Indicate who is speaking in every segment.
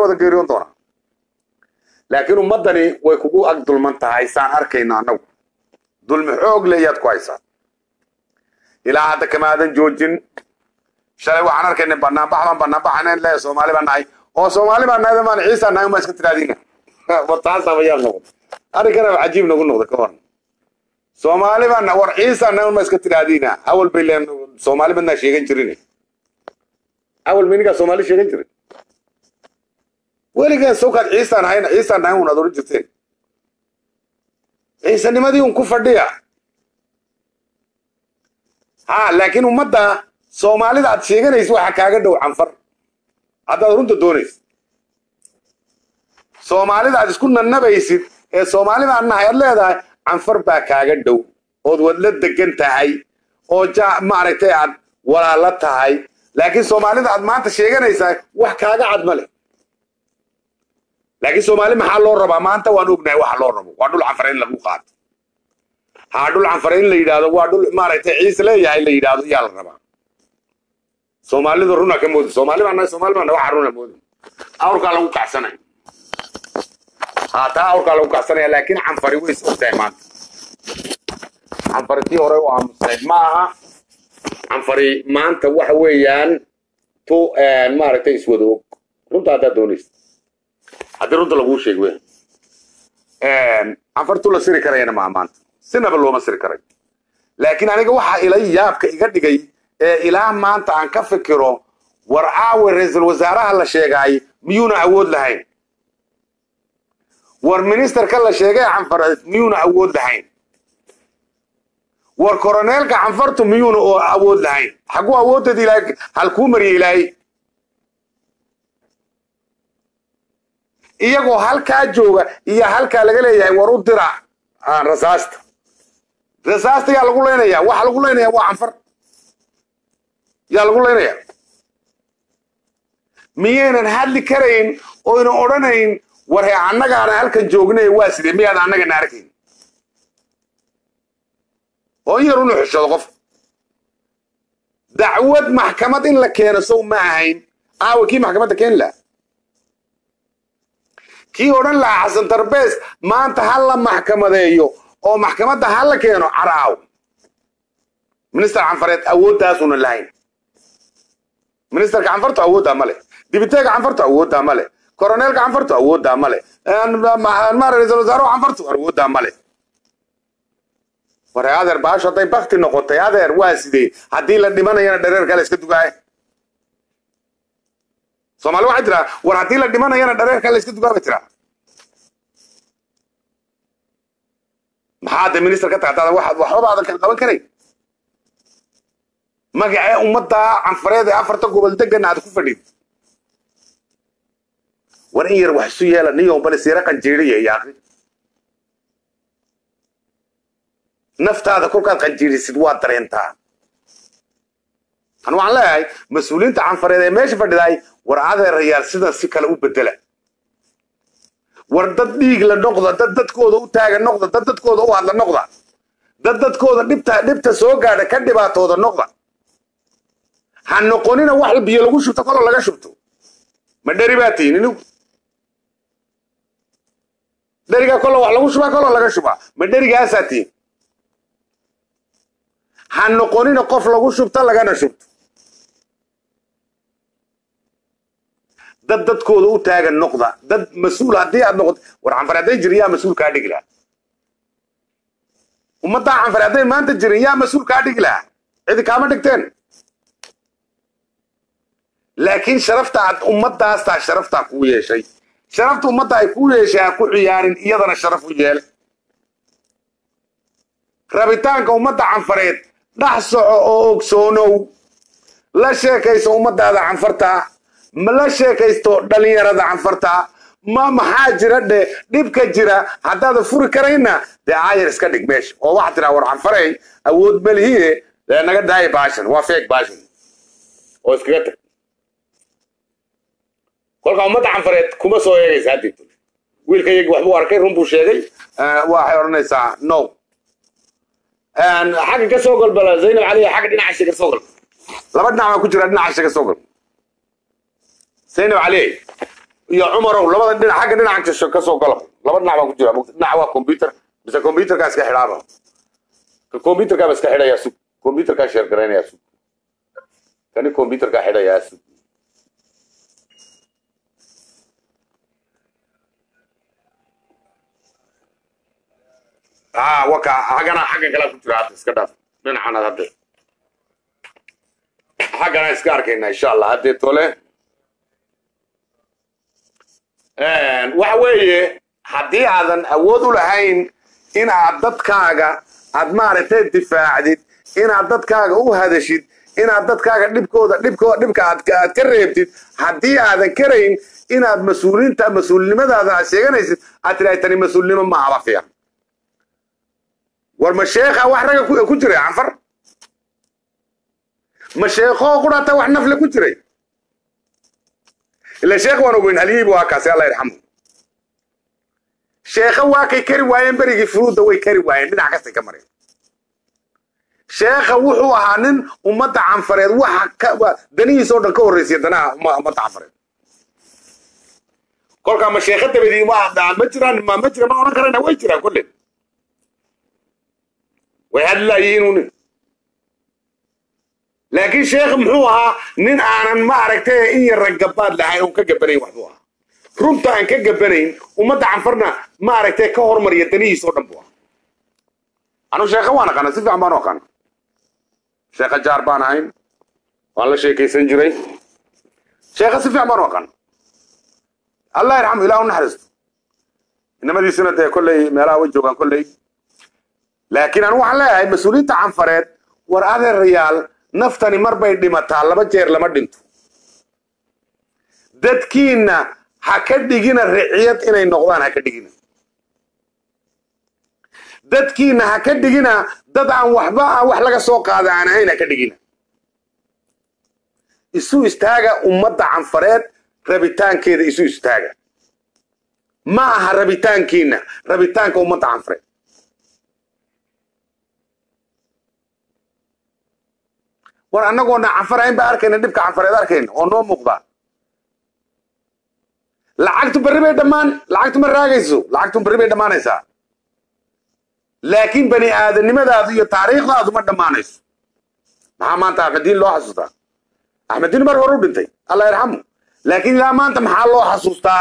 Speaker 1: wada geeriyoon doonaa laakiin ummaddani way kugu ag dulman tahay saan arkayno annagu dulmi xoog le iyaad ku haysaa ilaa hadda kamaadan joojin shalay waxaan arkaynay banaanbax baan banaanbaxanayn le soomaali baan nahay oo soomaali baan nahay maan ciisa nahay uma iska tiraadiina wataasaaba yaab noqda arrinkana cajiib nagu noqda ka waran soomaali baan war ciisa nahay uma iska tiraadiina awal bay leen soomaali badnaa sheegan jirin awal maynigaa soomaali sheegan jirin weligeen sawkaad ciisaan ahayna ciisaan nahay un aad oran jirteen ciisanimadii un ku fadhiya ha laakiin ummadda soomaalida aad sheeganaysa waxa kaaga dhow canfar haddaad runta doonaysa soomaalida aad isku nanabaysid ee soomaali baan nahay aad leedahay canfar baa kaaga dhow ood wadla degan tahay oo ja maaragtay aad walaalo tahay laakiin soomaalida aad maanta sheeganaysaa wax kaaga cad ma leh laakiin soomaali maxaa loo rabaa maanta waan ognahay waxa loo rabo waa dhul canfar in lagu qaato haa dhul canfar in la yidhaahdo waa dhul maaragtay ciise leeyahay la yidhaahdo yaa la rabaa soomaalida runa ka moodi soomaali baa nahay soomaali baa nahay waxa runa moodi awrkaa lagu kacsanaya haa taa awrkaa lagu kacsanaya laakiin canfari way is ogtahay maanta canfari tii hore u aamusnayd ma aha canfari maanta waxa weeyaan tu maaragtay iswada og runta haddaad doonaysa haddii runta laguu sheeg wey canfar tu la siri karayana maa maanta sinaba looma siri karay laakiin aniga waxaa ila yaabka iga dhigay ee ilaa maanta aan ka fikiro war aawe ra-iisul wasaaraha la sheegaay miyuuna awood lahayn war ministerka la sheegay canfareed miyuuna awood lahayn war koroneelka canfartu miyuuna oo awood lahayn xaguu awooddeed ilaahay halkuu mariyay ilaahay iyagoo halkaa jooga iyo halkaa laga leeyahay war u dira rasaasta rasaasta yaa lagu leynaya waxa lagu leynaya waa canfar yaa lagu leynaya miyaynan hadli karayn oyna odhanayn war he annagaana halkan joognay waa sidee miyaad annagana arkayn oo in yar unu xushado qof dacwad maxkamad in la keeno sow ma ahayn aawa kii maxkamadda keeni laha kii odhan lahaa xasan tarbees maanta ha la maxkamadeeyo oo maxkamadda ha la keeno caraaw minister canfareed awooddaasuuna lahayn ministerka canfartu awooddaa ma leh dibiteega canfartu awooddaa ma leh koroneelka canfartu awooddaa ma leh ma ra-iisul wasaaruhu canfartu awooddaa ma leh war adeer baasho hadday bakti noqotay adeer waa sidee haddii la dhimanayana dhareerka la iska dugaaya soomaali waxay tiraa war haddii la dhimanayana dhareerka la iska dugaa bay tiraa maxaa de minister ka tagtaa waxaad waxbaba aadan kala qaban karayn magacee ummadda canfareed ee afarta gobol degan aad ku fadhid war in yar wax isu yeela niyo bale siira qanjiiriya yaaqi naftaada kolkaad qanjiirisid waad dareentaa an waxaan leeyahay mas-uuliyiinta canfareed ee meesha fadhidaay war adeerayaal sidan si kale u bedela war dad dhiig la noqda dad dadkooda u taaga noqda dad dadkooda u hadla noqda dad dadkooda dhibta dhibta soo gaadha ka dhibaatooda noqda ha noqonina wax biyo lagu shubto koloo laga shubto ma dheri baa tihin inigu dherigaa koloo wax lagu shubaa koloo laga shubaa ma dherigaasaa tihin ha noqonina qof lagu shubto lagana shubto dad dadkooda u taagan noqda dad mas-uul haddii aad noqoto war canfar hadday jirin yaa mas-uul kaa dhigi lahaa ummaddaa canfar hadday maanta jirin yaa mas-uul kaa dhigi lahaa cidi kaama dhigteen laakiin sharafta aad ummaddaastaa sharaftaa kuu yeeshay sharafta ummadda ay kuu yeeshay ha ku ciyaarin iyadana sharaf u yeele rabitaanka ummadda canfareed dhex soco oo ogsoonow la sheekayso ummaddaada canfartaa ma la sheekaysto dhallinyarada canfartaa ma maxaa jira dhe dhibka jira haddaada furi karayna dee aayar iska dhig meesha oo waxaa tiraa war canfarey awood malihiye dee naga daaya baashan waa feeg baashan oo iskaga tag kolka ummadda canfareed kuma soo eegaysa haddii wiilka yagi waxbuu arkay run buu sheegay waxay odhanaysaa no xagga ka soo galbala zaynab cali xagga dhinaca ka soo galba laba dhinac baa ku jira dhinaca ka soo galba zaynab cali iyo cumarow labada dhinac xagga dhinaca kasoo kasoo galo laba dhinac baan ku jira dhinac waa computer mise computerkaa iska xidhaaba ka computerkaa ba iska xidhayaa sug computerkaa sheer garaynayaa sug kani computerkaa xidhayaa sug ah waka xaggana xagga kale ku jira hadda iska dhaaf dhinacana hadda xaggana iska arkayna insha allah haddee tole waxa weeye haddii aadan awood u lahayn in aad dadkaaga aad maaragtay difaacdid inaad dadkaaga u hadashid inaad dadkaaga dhibkooda dhibkooda dhibka aad aad ka reebtid haddii aadan karayn inaad mas-uuliinta mas-uulnimadaada aad sheeganaysid aad tidhahay tani mas-uulnimo ma aba fiican war ma sheekha wax ragga ku- ku jiray canfar ma sheekoo qudhata wax nafle ku jiray ila sheekh waan ogeyn halyihiibu waa kaasi alla yarxamu sheekha waa kay kari waayeen berigii furuudda way kari waayeen dhinac kastay ka mareen sheekha wuxuu ahaa nin ummadda canfareed waxa ka wa- danihiisa oo dhan ka horreysaya danaha umma- ummadda canfareed kolkaa ma sheekha dabadii ma ma jiraan ma ma jira ma odhan karayna way jiraan kolle way hadlaayihiin unin laakiin sheekh muxuu ahaa nin aanan ma aragtay in yarra gabaad lahayn oon ka gabanayn waxbuu ahaa runta aan ka gabanayn ummadda canfarna ma aragtay ka hormariya danihiisa oo dhan buu ahaa anu sheekha waan aqaana si fiican baan u aqaana sheekha jaar baan ahayn waan la sheekaysan jiray sheekha si fiican baan u aqaana allah yarxamu ilaah u naxariisto inamadiisuna dee kolley meelaha way joogaan kolley laakiin anu waxaan leeyahay mas-uuliyiinta canfareed war adeerayaal naftani mar bay dhimataa laba jeer lama dhinto dadkiinna ha ka dhigina riciyad inay noqdaan ha ka dhigina dadkiinna ha ka dhigina dad aan waxba aan wax laga soo qaada aan ahayn ha ka dhigina isu istaaga ummadda canfareed rabitaankeeda isu istaaga ma aha rabitaankiinna rabitaanka ummadda canfareed war annagoona canfarayn baa arkayna dhibka canfareed arkayna oo noo muuqda lacagtu berri bay dhammaan lacagtu ma raagayso lacagtu berri bay dhammaanaysaa laakiin bani aadanimadaadu iyo taariikhdaadu ma dhammaanayso maxaa maanta axmediin loo xasuustaa axmediin mar hore u dhintay allah yarxamu laakiin ilaa maanta maxaa loo xasuustaa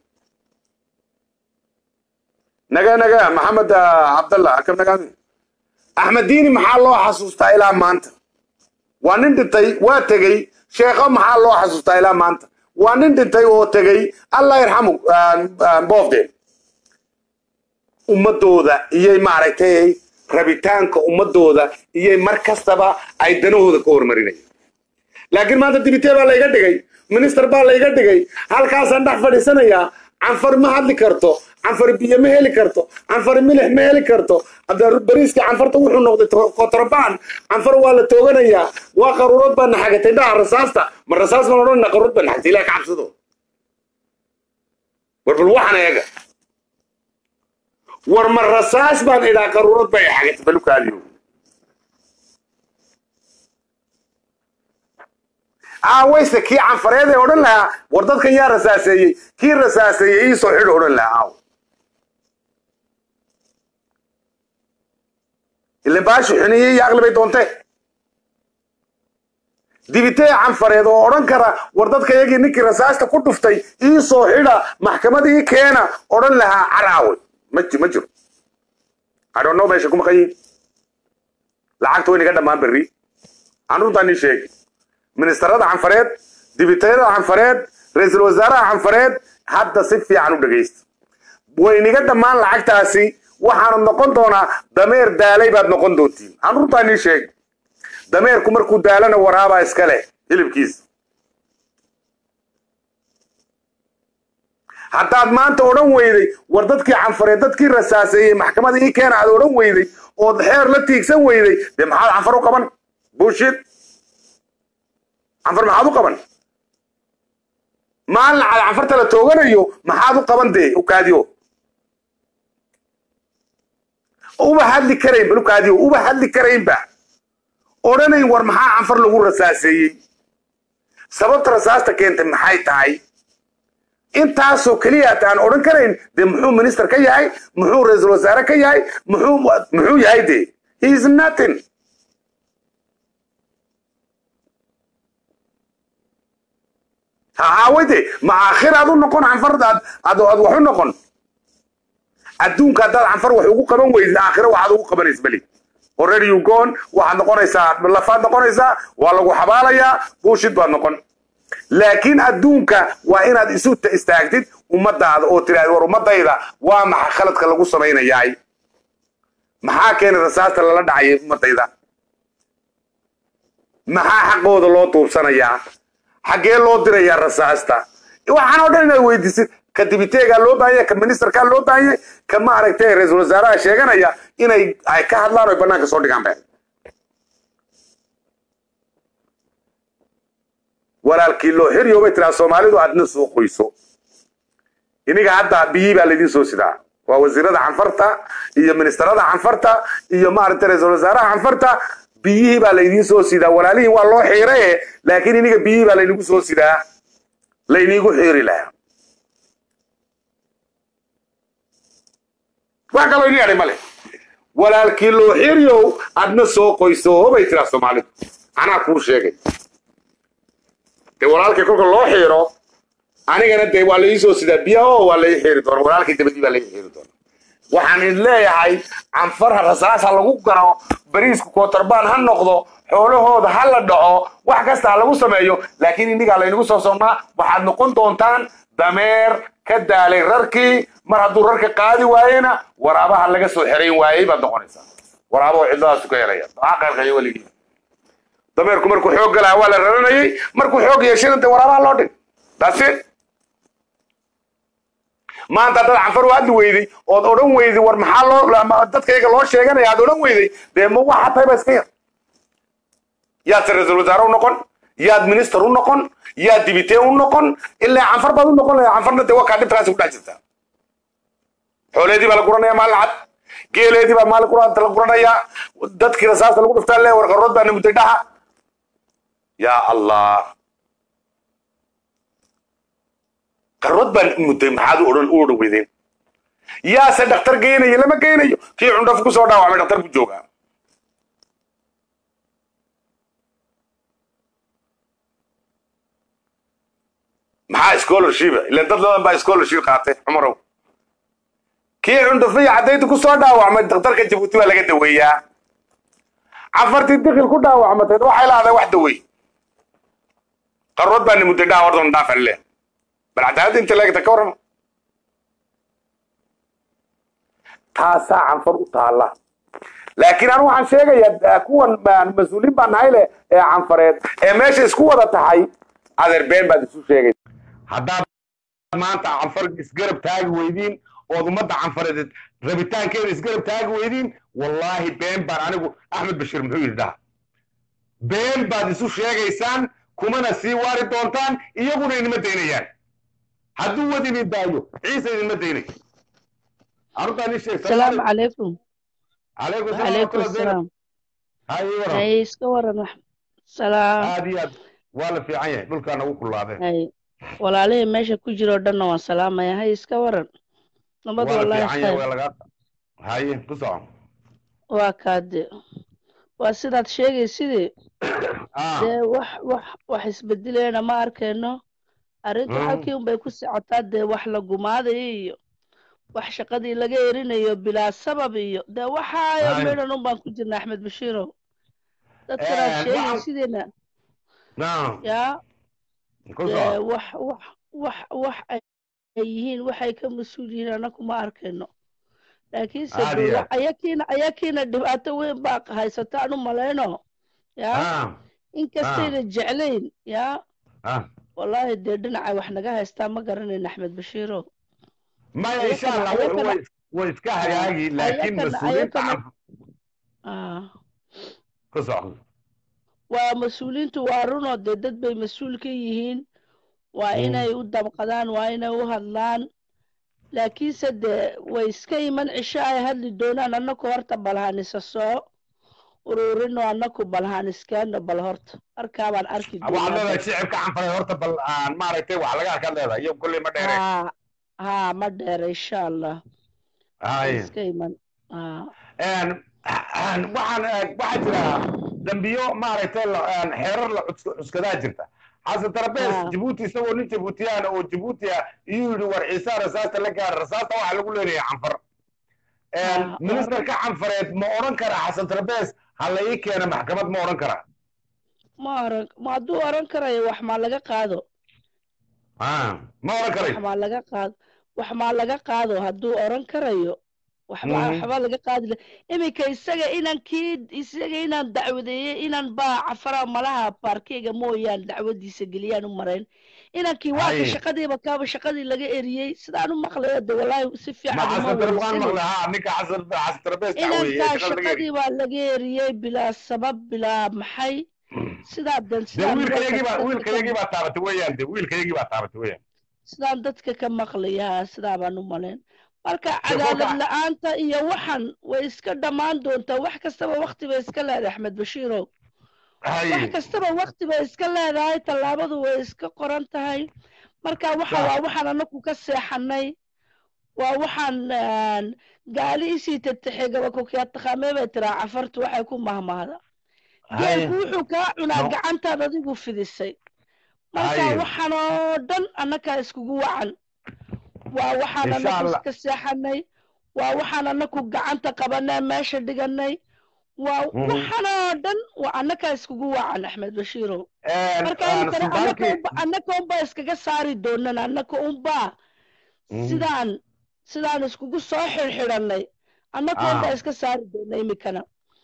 Speaker 1: naga naga maxamed ah, cabdallah akam nagaami axmediini maxaa loo xasuustaa ilaa maanta waa nin dhintay waa tegey sheekho maxaa loo xasuustaa ilaa maanta waa nin dhintay oo tegey allah yarxamu boofdeen ummadooda iyay maaragtay rabitaanka ummadooda iyay mar kastaba ay danahooda ka hormarinaya laakiin maanta dibitee baa layga dhigay minister baa layga dhigay halkaasaan dhex fadhiisanayaa canfar ma hadli karto canfar biyo ma heli karto canfar milix ma heli karto hadda bariiskii canfarta wuxuu noqday to- kotrobaan canfar waa la tooganayaa waa qaruurad baa naxagatay dhaha rasaasta ma rasaas baan odhanayna qaruurad baa naxagtay ilaah ka cabsado war bal waxaan eega war ma rasaas baan idhaa qaruurad bay xagatay balukaadiyo aawayse kii canfareed ee odhan lahaa war dadkan yaa rasaaseeyey kii rasaaseeyey iisoo xidho odhan lahaa aaw ilan baashu xuniyey iyo aqli bay doontee dibitee canfareed oo odhan kara war dadka yagii ninkii rasaasta ku dhuftay iisoo xidha maxkamad ii keena odhan lahaa caraawe ma ji- ma jiro adhonno meesha ku maqan yihin lacagta way naga dhammaan berri aan runtaan ii sheegi ministarada canfareed dibitayada canfareed ra-iisul wasaaraha canfareed hadda si fiican u dhegaysta way niga dhammaan lacagtaasi waxaanu noqon doonaa dameer daalay baad noqon doontiin aan runtaan ii sheegi dameerku markuu daalana waraabaa iska leh hilibkiisa haddaad maanta odhan weyday war dadkii canfareed dadkii rasaaseeyey maxkamada ii keena aad odhan weyday ood xeer la tiigsan weyday dee maxaad canfar u qaban bushid canfar maxaad u qaban maalin cad canfarta la tooganayo maxaad u qaban dee ukaadiyo uba hadli karayn bal ukaadiyo uba hadli karaynba odhanayn war maxaa canfar lagu rasaaseeyey sababta rasaasta keentay maxay tahay intaasoo keliya aan odhan karayn dee muxuu minister ka yahay muxuu ra-iisul wasaare ka yahay muxuu muxuu yahay dee he is nothing haawayde ma aakhir aad u noqon canfar aad aad aad wax u noqon adduunka haddaad canfar wax ugu qaban weydid aakhiro waxaad ugu qabanaysa beli already you gone waxaad noqonaysaa lafaad noqonaysaa waa lagu xabaalayaa buushid baad noqon laakiin adduunka waa inaad isu istaagtid ummadaada oo tiraahd war ummadayda waa maxa khaladka lagu samaynayaay maxaa keenay rasaasta lala dhacayay ummadayda maxaa xaqooda loo duubsanayaa xaggee loo dirayaa rasaasta waxaan oo dhan inaad weydiisid ka dibiteegaa loo baahanya ka ministerkaa loo baahanya ka ma aragtay ra-iisul wasaaraha sheeganaya inay ay ka hadlaan oo banaanka soo dhigaan ba walaalkii loo xiriyo bay tiraa soomaalidu aadna soo qoyso iniga hadda biyii baa laydin soo sidaa waa wasiirada canfarta iyo ministerada canfarta iyo maaragtay ra-iisul wasaaraha canfarta biyihii baa laydin soo sidaa walaalihiin waa loo xiiraye laakiin iniga biyihii baa laynigu soo sidaa laynigu xiiri lahaa wax kaloo ini adhay male walaalkii loo xiriyow adna soo qoyso bay tiraa soomaalidu anaa kuu sheegay dee walaalkii kolka loo xiiro anigana dee waa laii soo sidaa biyaha oo waa lai xiiri doona walaalkii dabadii baa lai xiiri doona waxaan idin leeyahay canfarha rasaasa lagu garo bariisku kootorbaan ha noqdo xoolahooda ha la dhaco wax kasta ha lagu sameeyo laakiin inigaa laynagu soo socnaa waxaad noqon doontaan dameer ka daalay rarkii mar hadduu rarka qaadi waayena waraabaha laga soo xerayn waayey baad noqonaysaa waraaba oo cidladaasu ka helaya maxaa qaylqaya weligii dameerku markuu xoog galaha waa la raranayay markuu xoog yeeshana dee waraabaha loo dhig that's it maanta haddaad canfar u hadli weyday ood odhan weyday war maxaa loo dadkayga loo sheeganaya aad odhan weyday dee ma waxa tahay ba iska yar yaad se ra-iisul wasaare u noqon yaad minister u noqon yaad dibitee u noqon ilaa canfar baad u noqon lahaa canfarna dee waa kaa dhibtaasi ku dhex jirtaa xooleedii baa la guranaya maalin cad geeleedii baa maalin quraanta la guranayaa dadkii rasaasta lagu dhuftaa le war qarrood baana mudday dhaha yaa allah qarrood baan mudday maxaad u odhan u odhan weydeen yaase dhakhtar geynayo lama geynayo kii cundhaf ku soo dhaawacmay dhakhtar ku joogaa maxaa scholarshipa ilan dad badan baa scholarship qaatay cumarow kii cundhufiya caddayda ku soo dhaawacmay dhakhtarka jabuuti baa laga daweeyaa cafartii dikil ku dhaawacmateed waxay lahaday wax dawey qarrood baana mudday dhaha wardan dhaafan leh bal cadaaladda inta leegta ka warrama taasaa canfar u taalla laakiin anu waxaan sheegayaa kuwan mas-uuliin baa nahay leh ee canfareed ee meesha isku wada tahay adeer been baad isu sheegay haddaad maanta canfar isgarab taagi weydiin ood ummadda canfareed rabitaankeeda isgarab taagi weydiin wallaahi been baan anigu axmed bashiir muxuu yidhi dhaha been baad isu sheegaysaan kumana sii waari doontaan iyaguna inima daynayaan hadduu wad idin daayo ciise idinma daynayo arrintaan ii sheeg
Speaker 2: السلام عليكم
Speaker 1: calaykum
Speaker 2: وعليكم السلام
Speaker 1: hay waran
Speaker 2: هاي اسكورن وح سلام
Speaker 1: aad iyo aad waa la fiican yahay dhulkaa nagu kullaadeen
Speaker 2: هاي walaalihii meesha ku jiro dhanna waan salaamaya hay iska waran nabad
Speaker 1: waa la
Speaker 2: wallaahi
Speaker 1: fiican yahay
Speaker 2: khayr
Speaker 1: waa lagaa haye ku soco
Speaker 2: waa kaade waa sidaad sheegay sidii
Speaker 1: ah
Speaker 2: dee wax wax wax isbedelayna ma arkayno arrintu
Speaker 1: Mm.
Speaker 2: halkii unbay ku socotaa dee wax la gumaadayo iyo wax shaqadii laga erinayo bilaa sabab iyo dee waxaayo
Speaker 1: Hay.
Speaker 2: meedhan unbaan ku jirna axmed bashiirow dadkanaad
Speaker 1: Eh,
Speaker 2: sheegay
Speaker 1: waxaan-
Speaker 2: sidiina
Speaker 1: naam
Speaker 2: yaa
Speaker 1: ku
Speaker 2: dee
Speaker 1: soco
Speaker 2: wax wax wax wax ay yihiin waxay ka mas-uul yihiin annagu ma arkayno laakiinse
Speaker 1: Aad iyo
Speaker 2: dowla
Speaker 1: aad.
Speaker 2: ayakiina ayakiina dhibaato weyn baa haysata anu malayno yaa
Speaker 1: ah
Speaker 2: inkastayna jeclayn yaa
Speaker 1: ah
Speaker 2: wallaahi dee dhinacay wax naga haystaa ma garanayn axmed bashiirow
Speaker 1: maya
Speaker 2: Ayakana-
Speaker 1: insha allah
Speaker 2: ayakana-
Speaker 1: way way iska hagaagi laakiin
Speaker 2: ayakana-
Speaker 1: mas-uuliyiinta
Speaker 2: ayakana-
Speaker 1: canf-
Speaker 2: Ah,
Speaker 1: ku soco
Speaker 2: waa mas-uuliyiintu waa runoo dee dad bay mas-uul ka yihiin waa
Speaker 1: Mm.
Speaker 2: inay u dabqadaan waa inay u hadlaan laakiinse dee way iska iman cisho ay hadli doonaan annagu horta balhanisa soo ururino annaku balhaan iskaano bal horta markaabaan arki
Speaker 1: waxaad leedahay shicibka canfaray horta bal aan maaragtay wax laga arkaad leedahay iyo kolley ma dheere
Speaker 2: haa haa ma dheere insha allah
Speaker 1: hay
Speaker 2: iska iman haa
Speaker 1: Een, een, waxaan eh, waxaa jira dambiyo maaragtay la- een, xeerar la cus- cuskadaa jirta xasan tarabees
Speaker 2: Ah.
Speaker 1: jabuuti isagoo nin jabuutiyaan oo jabuuti ah iyuu yidhi war ciisaa rasaasta la gaara rasaasta waxaa lagu leeyahay canfar Een,
Speaker 2: Ah,
Speaker 1: ministerka canfareed ma odhan karaa xasan tarabees ha la ii keena maxkamad ma odhan karaa
Speaker 2: ma oran ma hadduu oran karayo wax maa laga qaado
Speaker 1: Ah, ma odhan karay
Speaker 2: wax maa laga qaado wax maa laga qaado hadduu oran karayo waxba
Speaker 1: Mhm.
Speaker 2: waxba laga qaadi la iminka isaga inaan kii isaga inaan dacwadeeyey inaan baa cafara malaha baarkeyga mooyaan dacwadiisa geliyaan u marayn inankii waaka
Speaker 1: Haye.
Speaker 2: shaqadiiba kaaba shaqadii laga eriyey sidaan u maqlayo de walaahi si
Speaker 1: ma
Speaker 2: fiican uma
Speaker 1: xasan tarabees waan
Speaker 2: weydiisanayo
Speaker 1: maqlay ha ninka xasan xasan tarabees dacweeyey
Speaker 2: inankaa
Speaker 1: shaqada laga yiri
Speaker 2: shaqadii baa laga eriyey bilaa sabab bilaa maxay sidaa dan
Speaker 1: de
Speaker 2: sidaan
Speaker 1: wiilkayagii baa
Speaker 2: dadka-
Speaker 1: wiilkayagii baa taabatay weeyaan de wiilkayagii baa taabatay weeyaan
Speaker 2: sidaan dadka ka maqlayaa sidaa baan u malayn marka
Speaker 1: kolka-
Speaker 2: cadaalad la-aanta iyo waxan way iska dhammaan doontaa wax kastaba wakti bay iska leedahay axmed bashiirow
Speaker 1: hay
Speaker 2: wax kastaba wakti bay iska leedahay tallaabadu way iska qoran tahay marka waxa
Speaker 1: Sax.
Speaker 2: waa waxaan anaku ka seexanay waa waxaan een, gaali isii tatexegaba kukiyaa taqaamee bay tiraa cafartu waxay ku mahmahda geelku wuxuu kaa cunaa
Speaker 1: No.
Speaker 2: gacantaad adigu fidisay marka
Speaker 1: Haye.
Speaker 2: waxaan oo dhan annakaa iskugu wacan waa waxaan
Speaker 1: Insha
Speaker 2: anaku
Speaker 1: Allah.
Speaker 2: iska seexanay waa waxaan anaku gacanta qabanay meesha dhiganay waa
Speaker 1: Mhm.
Speaker 2: waxaan oo dhan waa annakaa iskugu wacan axmed bashiirow marka
Speaker 1: Een,
Speaker 2: iminkana annaka
Speaker 1: sultaankii
Speaker 2: unba annaka unbaa iskaga saari doonan annaka unbaa
Speaker 1: Mhm.
Speaker 2: sidaan sidaan iskugu soo xirxidhanay annaka
Speaker 1: Ah.
Speaker 2: unbaa iska saari doona iminkana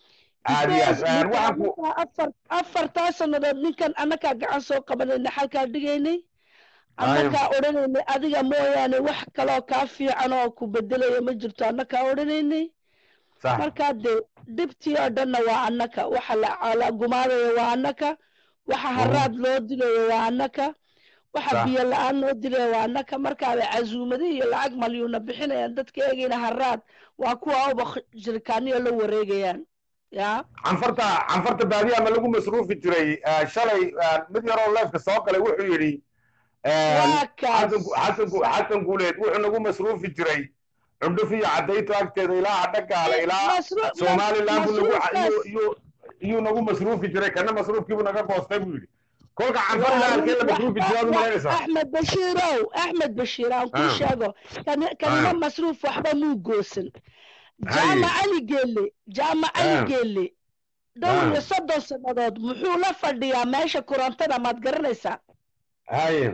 Speaker 1: aad iyo aad
Speaker 2: Because
Speaker 1: Een,
Speaker 2: ninkan
Speaker 1: waxaan ku
Speaker 2: annakaa afar afartaa sannadood ninkan annakaa gacan soo qabanayna xalkaa dhigaynay annakaa odhanaynay adiga mooyaane wax kaloo kaa fiican oo ku bedelaya ma jirto annakaa odhanaynay
Speaker 1: sax
Speaker 2: markaa dee dhibtii oo dhanna waa annaka waxa la la gumaadayo waa annaka waxa haraad loo dilayo waa annaka waxa
Speaker 1: Sax.
Speaker 2: biyo la-aan loo dilayo waa annaka markaaba casuumadi iyo lacag malyuuna bixinayaan dadka eegayna haraad waa kuwa uba jirkaaniyo la wareegayaan yaa
Speaker 1: canfarta canfarta baadiya ma lagu masruufi jiray Een, shalay een, mid yaroo leefka soo galay wuxuu yidhi een,
Speaker 2: waa kaas
Speaker 1: xasan ku- xasan ku- xasan guuleed wuxuu nagu masruufi jiray cundhuf iyo cadayto agteeda ilaa adhagaale ilaa
Speaker 2: Masru-
Speaker 1: somaliland buu nagu
Speaker 2: masruufkaas-
Speaker 1: iyuu- iyuu- iyuu nagu masruufi jiray kana masruufkiibuu naga goostay buu yidhi kolka canfar ilaa halkee la masruufi jiray aad u malaynaysaa
Speaker 2: axmed bashiirow axmed bashiir aan kuu
Speaker 1: Ah.
Speaker 2: sheego kani- kanina
Speaker 1: Ah.
Speaker 2: masruuf waxba muu goosan
Speaker 1: Haye.
Speaker 2: jaama cali geelle jaama cali
Speaker 1: Ah.
Speaker 2: geelle dhowr
Speaker 1: Ah.
Speaker 2: iyo soddon sannadood muxuu la fadhiyaa meesha kurantada maad garanaysaa
Speaker 1: haye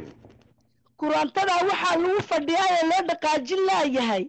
Speaker 2: kurantada waxaa lagu fadhiyaa ee loo dhaqaajin laayahay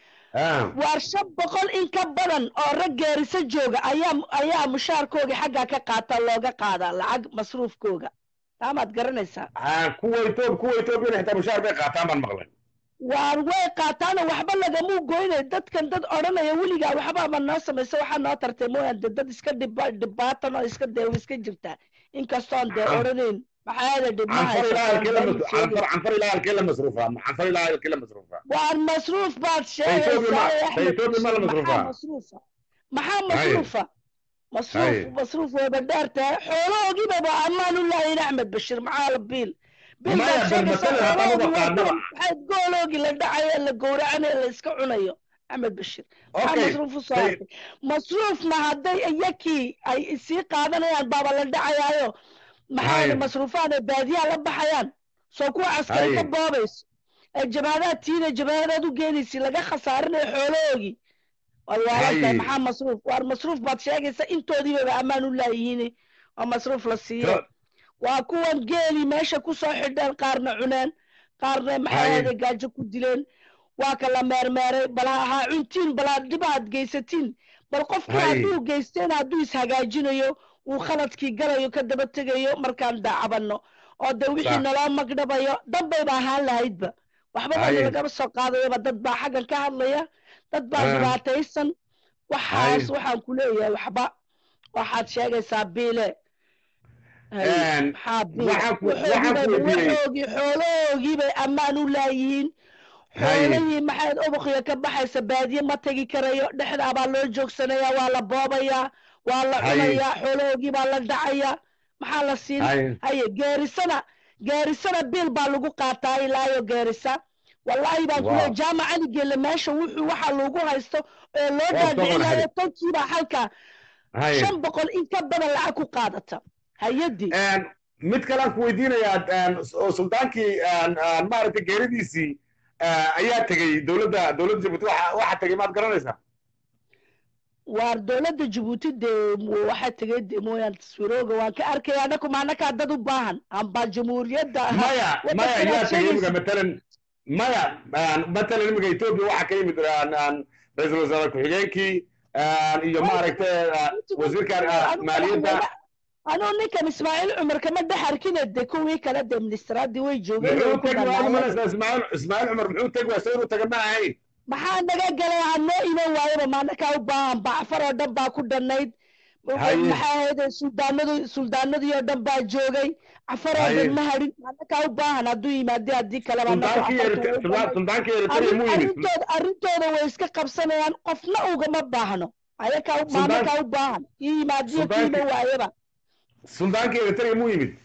Speaker 1: Ah,
Speaker 2: waar shan boqol in ka badan oo rag geerisa jooga ayaa ayaa mushaarkooga xaggaa ka qaata looga qaadaa lacag masruufkooga taamaad garanaysaa
Speaker 1: ah, kuwa etoob kuwa etoobiyana xitaa mushaar bay qaataan baan maqlay
Speaker 2: waar way qaataana waxba lagamuu goynay dadkan dad odhanaya weligaa waxbaaba noo samaysa waxaa noo tartay mooyaan de dad iska dhiba dhibaatan oo iska dee iska jirtaa inkastoon dee
Speaker 1: Ah.
Speaker 2: odhanayn maxaayada dhibmaha
Speaker 1: canfar ilaa halkee la mas- canfar canfar ilaa halkee la masruufaa canfar ilaa halkee la masruufaa
Speaker 2: waar masruuf baad
Speaker 1: Ethiopia ma-
Speaker 2: sheegaysaa Axmed
Speaker 1: Ethiopia ma la
Speaker 2: Bashir,
Speaker 1: masruufaa?
Speaker 2: maxaa masruufa maxaa
Speaker 1: Haye.
Speaker 2: masruufa masruuf
Speaker 1: Haye.
Speaker 2: masruuf wayba dheer tahay xoolahoogiiba ba ammaan u laayin axmed bashir maxaa la biil biil
Speaker 1: Maya,
Speaker 2: baad
Speaker 1: bal
Speaker 2: sheegaysaa
Speaker 1: masalan haddaan
Speaker 2: xoolahoogi
Speaker 1: uba
Speaker 2: waa
Speaker 1: qaadnaba.
Speaker 2: tan maxayd gooloogi la dhacayo la gowracanayo la iska cunayo axmed bashir maxaa
Speaker 1: okay
Speaker 2: masruuf u soo
Speaker 1: say-
Speaker 2: hartay masruufna hadday iyakii ay sii qaadanayaan baaba la dhacayaayo maxaa
Speaker 1: Haye.
Speaker 2: masruufaan ay baadiyaha la baxayaan soo kuwa caskari ka
Speaker 1: Haye.
Speaker 2: boobayso ee jabaadaad tiina jabaadaad u geenaysi laga khasaarinayo xoolahoogi waad waalan tahay
Speaker 1: Haye.
Speaker 2: maxaa masruuf waar masruuf baad sheegaysa intoodiibaba ammaan u laayihiin waa masruuf la siiyo
Speaker 1: so-
Speaker 2: waa kuwan geeli meesha ku soo xidheen qaarna cuneen qaarna maxay
Speaker 1: Haye.
Speaker 2: ahayde gaajo ku dileen waa kala meermeeray bal ha ha cuntiin bal ha dhibaad geysatiin bal qofkii
Speaker 1: Haye.
Speaker 2: hadduu geysteen hadduu ishagaajinayo uu khaladkii galayo ka daba tegayo markaan daacabanno oo de wixii
Speaker 1: Sax.
Speaker 2: naloo magdhabayo danbayba ahaan lahaydba waxba baa
Speaker 1: Haye.
Speaker 2: lagama soo qaadayaba dad baa xaggan ka hadlaya dad baa
Speaker 1: Ah.
Speaker 2: dhibaataysan waxaas
Speaker 1: Haye.
Speaker 2: waxaan ku leeyahay waxba waxaad sheegaysaa biile Haye.
Speaker 1: Een,
Speaker 2: maxaa biile
Speaker 1: waxaan ku- waxaan ku
Speaker 2: waxoogii
Speaker 1: weydiiyey-
Speaker 2: waxoogii xoolahoogii bay ammaan u laayihiin xoolihii maxayd ubuqya ka baxaysa baadiye ma tegi karayo dhexdaabaa loo joogsanayaa waa la boobayaa waa la cunayaa xoolahoogii baa la dhacayaa maxaa la siin haye geerisana geerisana biil baa lagu qaataa ilaayo geerisa wallaahi baan kule jaamac cali geelle meesha wuxuu waxa lagu haysto ee loo dhaadhicinayo tolkiibaa halka shan boqol in ka badan lacag ku qaadata hay-addii
Speaker 3: mid kalean ku weydiinayaa suldaankii maaragtay geeridiisii ayaa tegey dowladda dowladda jabuuti waxa tegey maad garanaysaa
Speaker 2: waar dowladda jabuuti dee waxaa tegey de mooyaan taswirooga waan ka arkaya anaku maanakaa dad u baahan amba jamhuuriyadda
Speaker 3: maya maya yaa tegey imika matalan maya matalan imika etoobiya waxaa ka yimid ra-iisul wasaare ku-xigeenkii iyo maaragtay wasiirka maaliyadda
Speaker 2: anuu ninkan ismaaciil cumar kama dhex arkine de kuwii kale de ministraadii way joogeen
Speaker 3: ismaaciil cumar muxuu tegi waa inuu taga ma ahayn
Speaker 2: maxaa naga galay hanoo iman waayaba maanakaa u baahan bacfar oo dhan baa ku dhannayd maxaa ahayd suldaanadu suldaanadii oo dhan baa joogay cafar oo dhan ma hadhin maanakaa u baahan hadduu yimaadi haddii kaleba arrintooda way iska qabsanayaan qofna ugama baahno ayakaa maanakaa u baahan kii yimaadiyo kii iman waayaba
Speaker 3: suldaankii eritrea muu yimid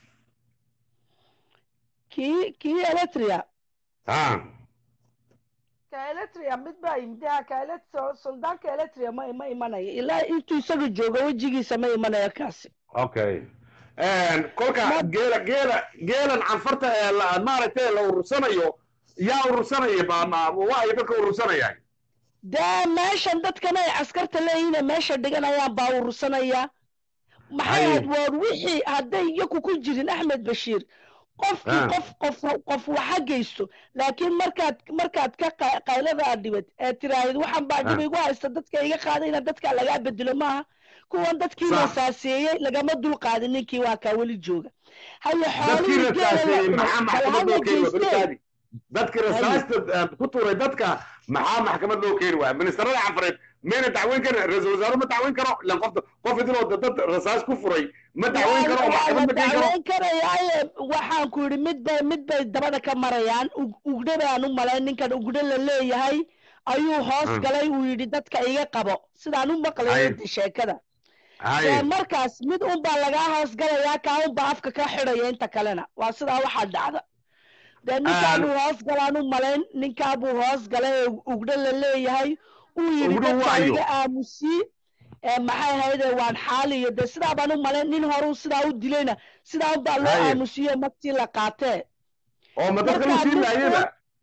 Speaker 2: kii kii eletria
Speaker 3: ha
Speaker 2: ka eletria mid baa yimid ha ka elet suldaanka eletria ma ma imanayo ilaa intuu isaga joogo wejigiisa ma imanayo kaasi
Speaker 3: okay kolka geela geela geelan canfarta ee maaragtay la urursanayo yaa urursanaya waayo dadka urursanaya
Speaker 2: dee meeshan dadkan ay askarta leeyihiin meesha dhiganayaan baa urursanaya maxay ahayd waar wixii hadday iyaku ku jirin axmed bashiir qofkii qof qof qof waxa geysto laakiin markaad markaad ka qaylada aad dhibad ee tiraahid waxaan baa dhib igu haysta dadka iga qaadayna dadka lagaa bedelo maaha kuwan dadkii rasaaseeyey lagama dul qaadin ninkii waa kaa weli jooga haye
Speaker 3: xoolihii dadkii rasaasta ku tuuray dadka maxaa maxkamad loo keeni waaya ministarada canfareed mayna dacweyn karin ra-iisul wasaare ma dacweyn karo ilan qof qof idinoo dad rasaas ku furay ma dacweyn karo maxkamad ma keeni karo
Speaker 2: dacweyn karayaaye waxaan ku yidhi mid bay mid bay dabada ka marayaan ugdhe baan u malayn ninkan ugdhe la leeyahay ayuu hoos galay uu yidhi dadka iga qabo sidaan u maqlayo sheekada markaas mid un baa lagaa hoos galayaa kaa un baa afka ka xidhaya inta kalena waa sidaa waxaa dhacda dee ninkaabuu hoos galaan u malayn ninkaabuu hoos galay ee ugdhe la leeyahay uu yidhi dadka iga aamusii maxay ahayde waan xaaliyo dee sidaa baan u malayn nin horuu sidaa u dilayna sidaa un baa loo aamusiyo magtii la qaatee
Speaker 3: oo ma dadka uu sii laayeba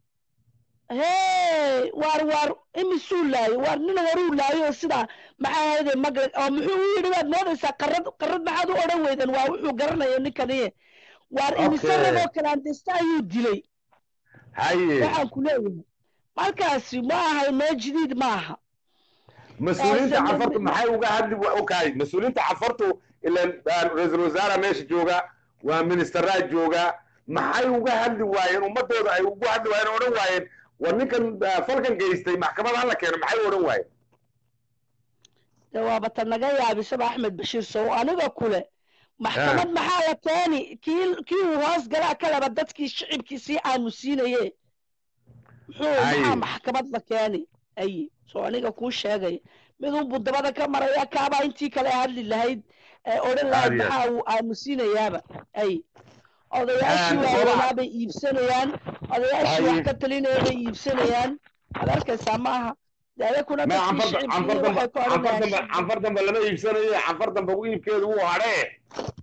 Speaker 2: hee waar waar imisuu laayo waar nin horuu laayo sidaa maxay ahayde mag oo muxuu u yidhi baad moodaysaa qarad qarad maxaad u odhan weydan waa wuxuu garanayo ninkaniye waar imise ragoo kalaandesta ayuu dilay
Speaker 3: haye
Speaker 2: waxaan ku leeyahay markaasi ma ahay noo jadiid ma aha
Speaker 3: mas-uuliyiinta cafartu maxay uga hadli okay mas-uuliyiinta cafartu ilan ra-iisul wasaara meesha jooga waa ministeraa jooga maxay uga hadli waayeen ummadooda ay ugu hadli waayeen odhan waayeen war ninkan falkan geystay maxkamad hala keeno maxay odhan waayeen
Speaker 2: de waaba ta naga yaabisaba axmed bashiir sow aniga kule maxkamad maxaa la keeni kii kii uu hoos galaa kaleba dadkii shicibkii sii aamusiinaye muxuu maxaa maxkamad la keeni ay soo aniga kuu sheegay mid unbuu dabada ka maraya kaabaa intii kale hadli lahayd ee odhan lahayd maxaa uu aamusiinayaaba ay odayaashii waaweynaa bay iibsanayaan odayaashii wax ka talinaya bay iibsanayaan ad arkaysaa ma aha daadakuna
Speaker 3: canfar dambe lama iibsanayo canfar dambe iibkeedu wuu hadhee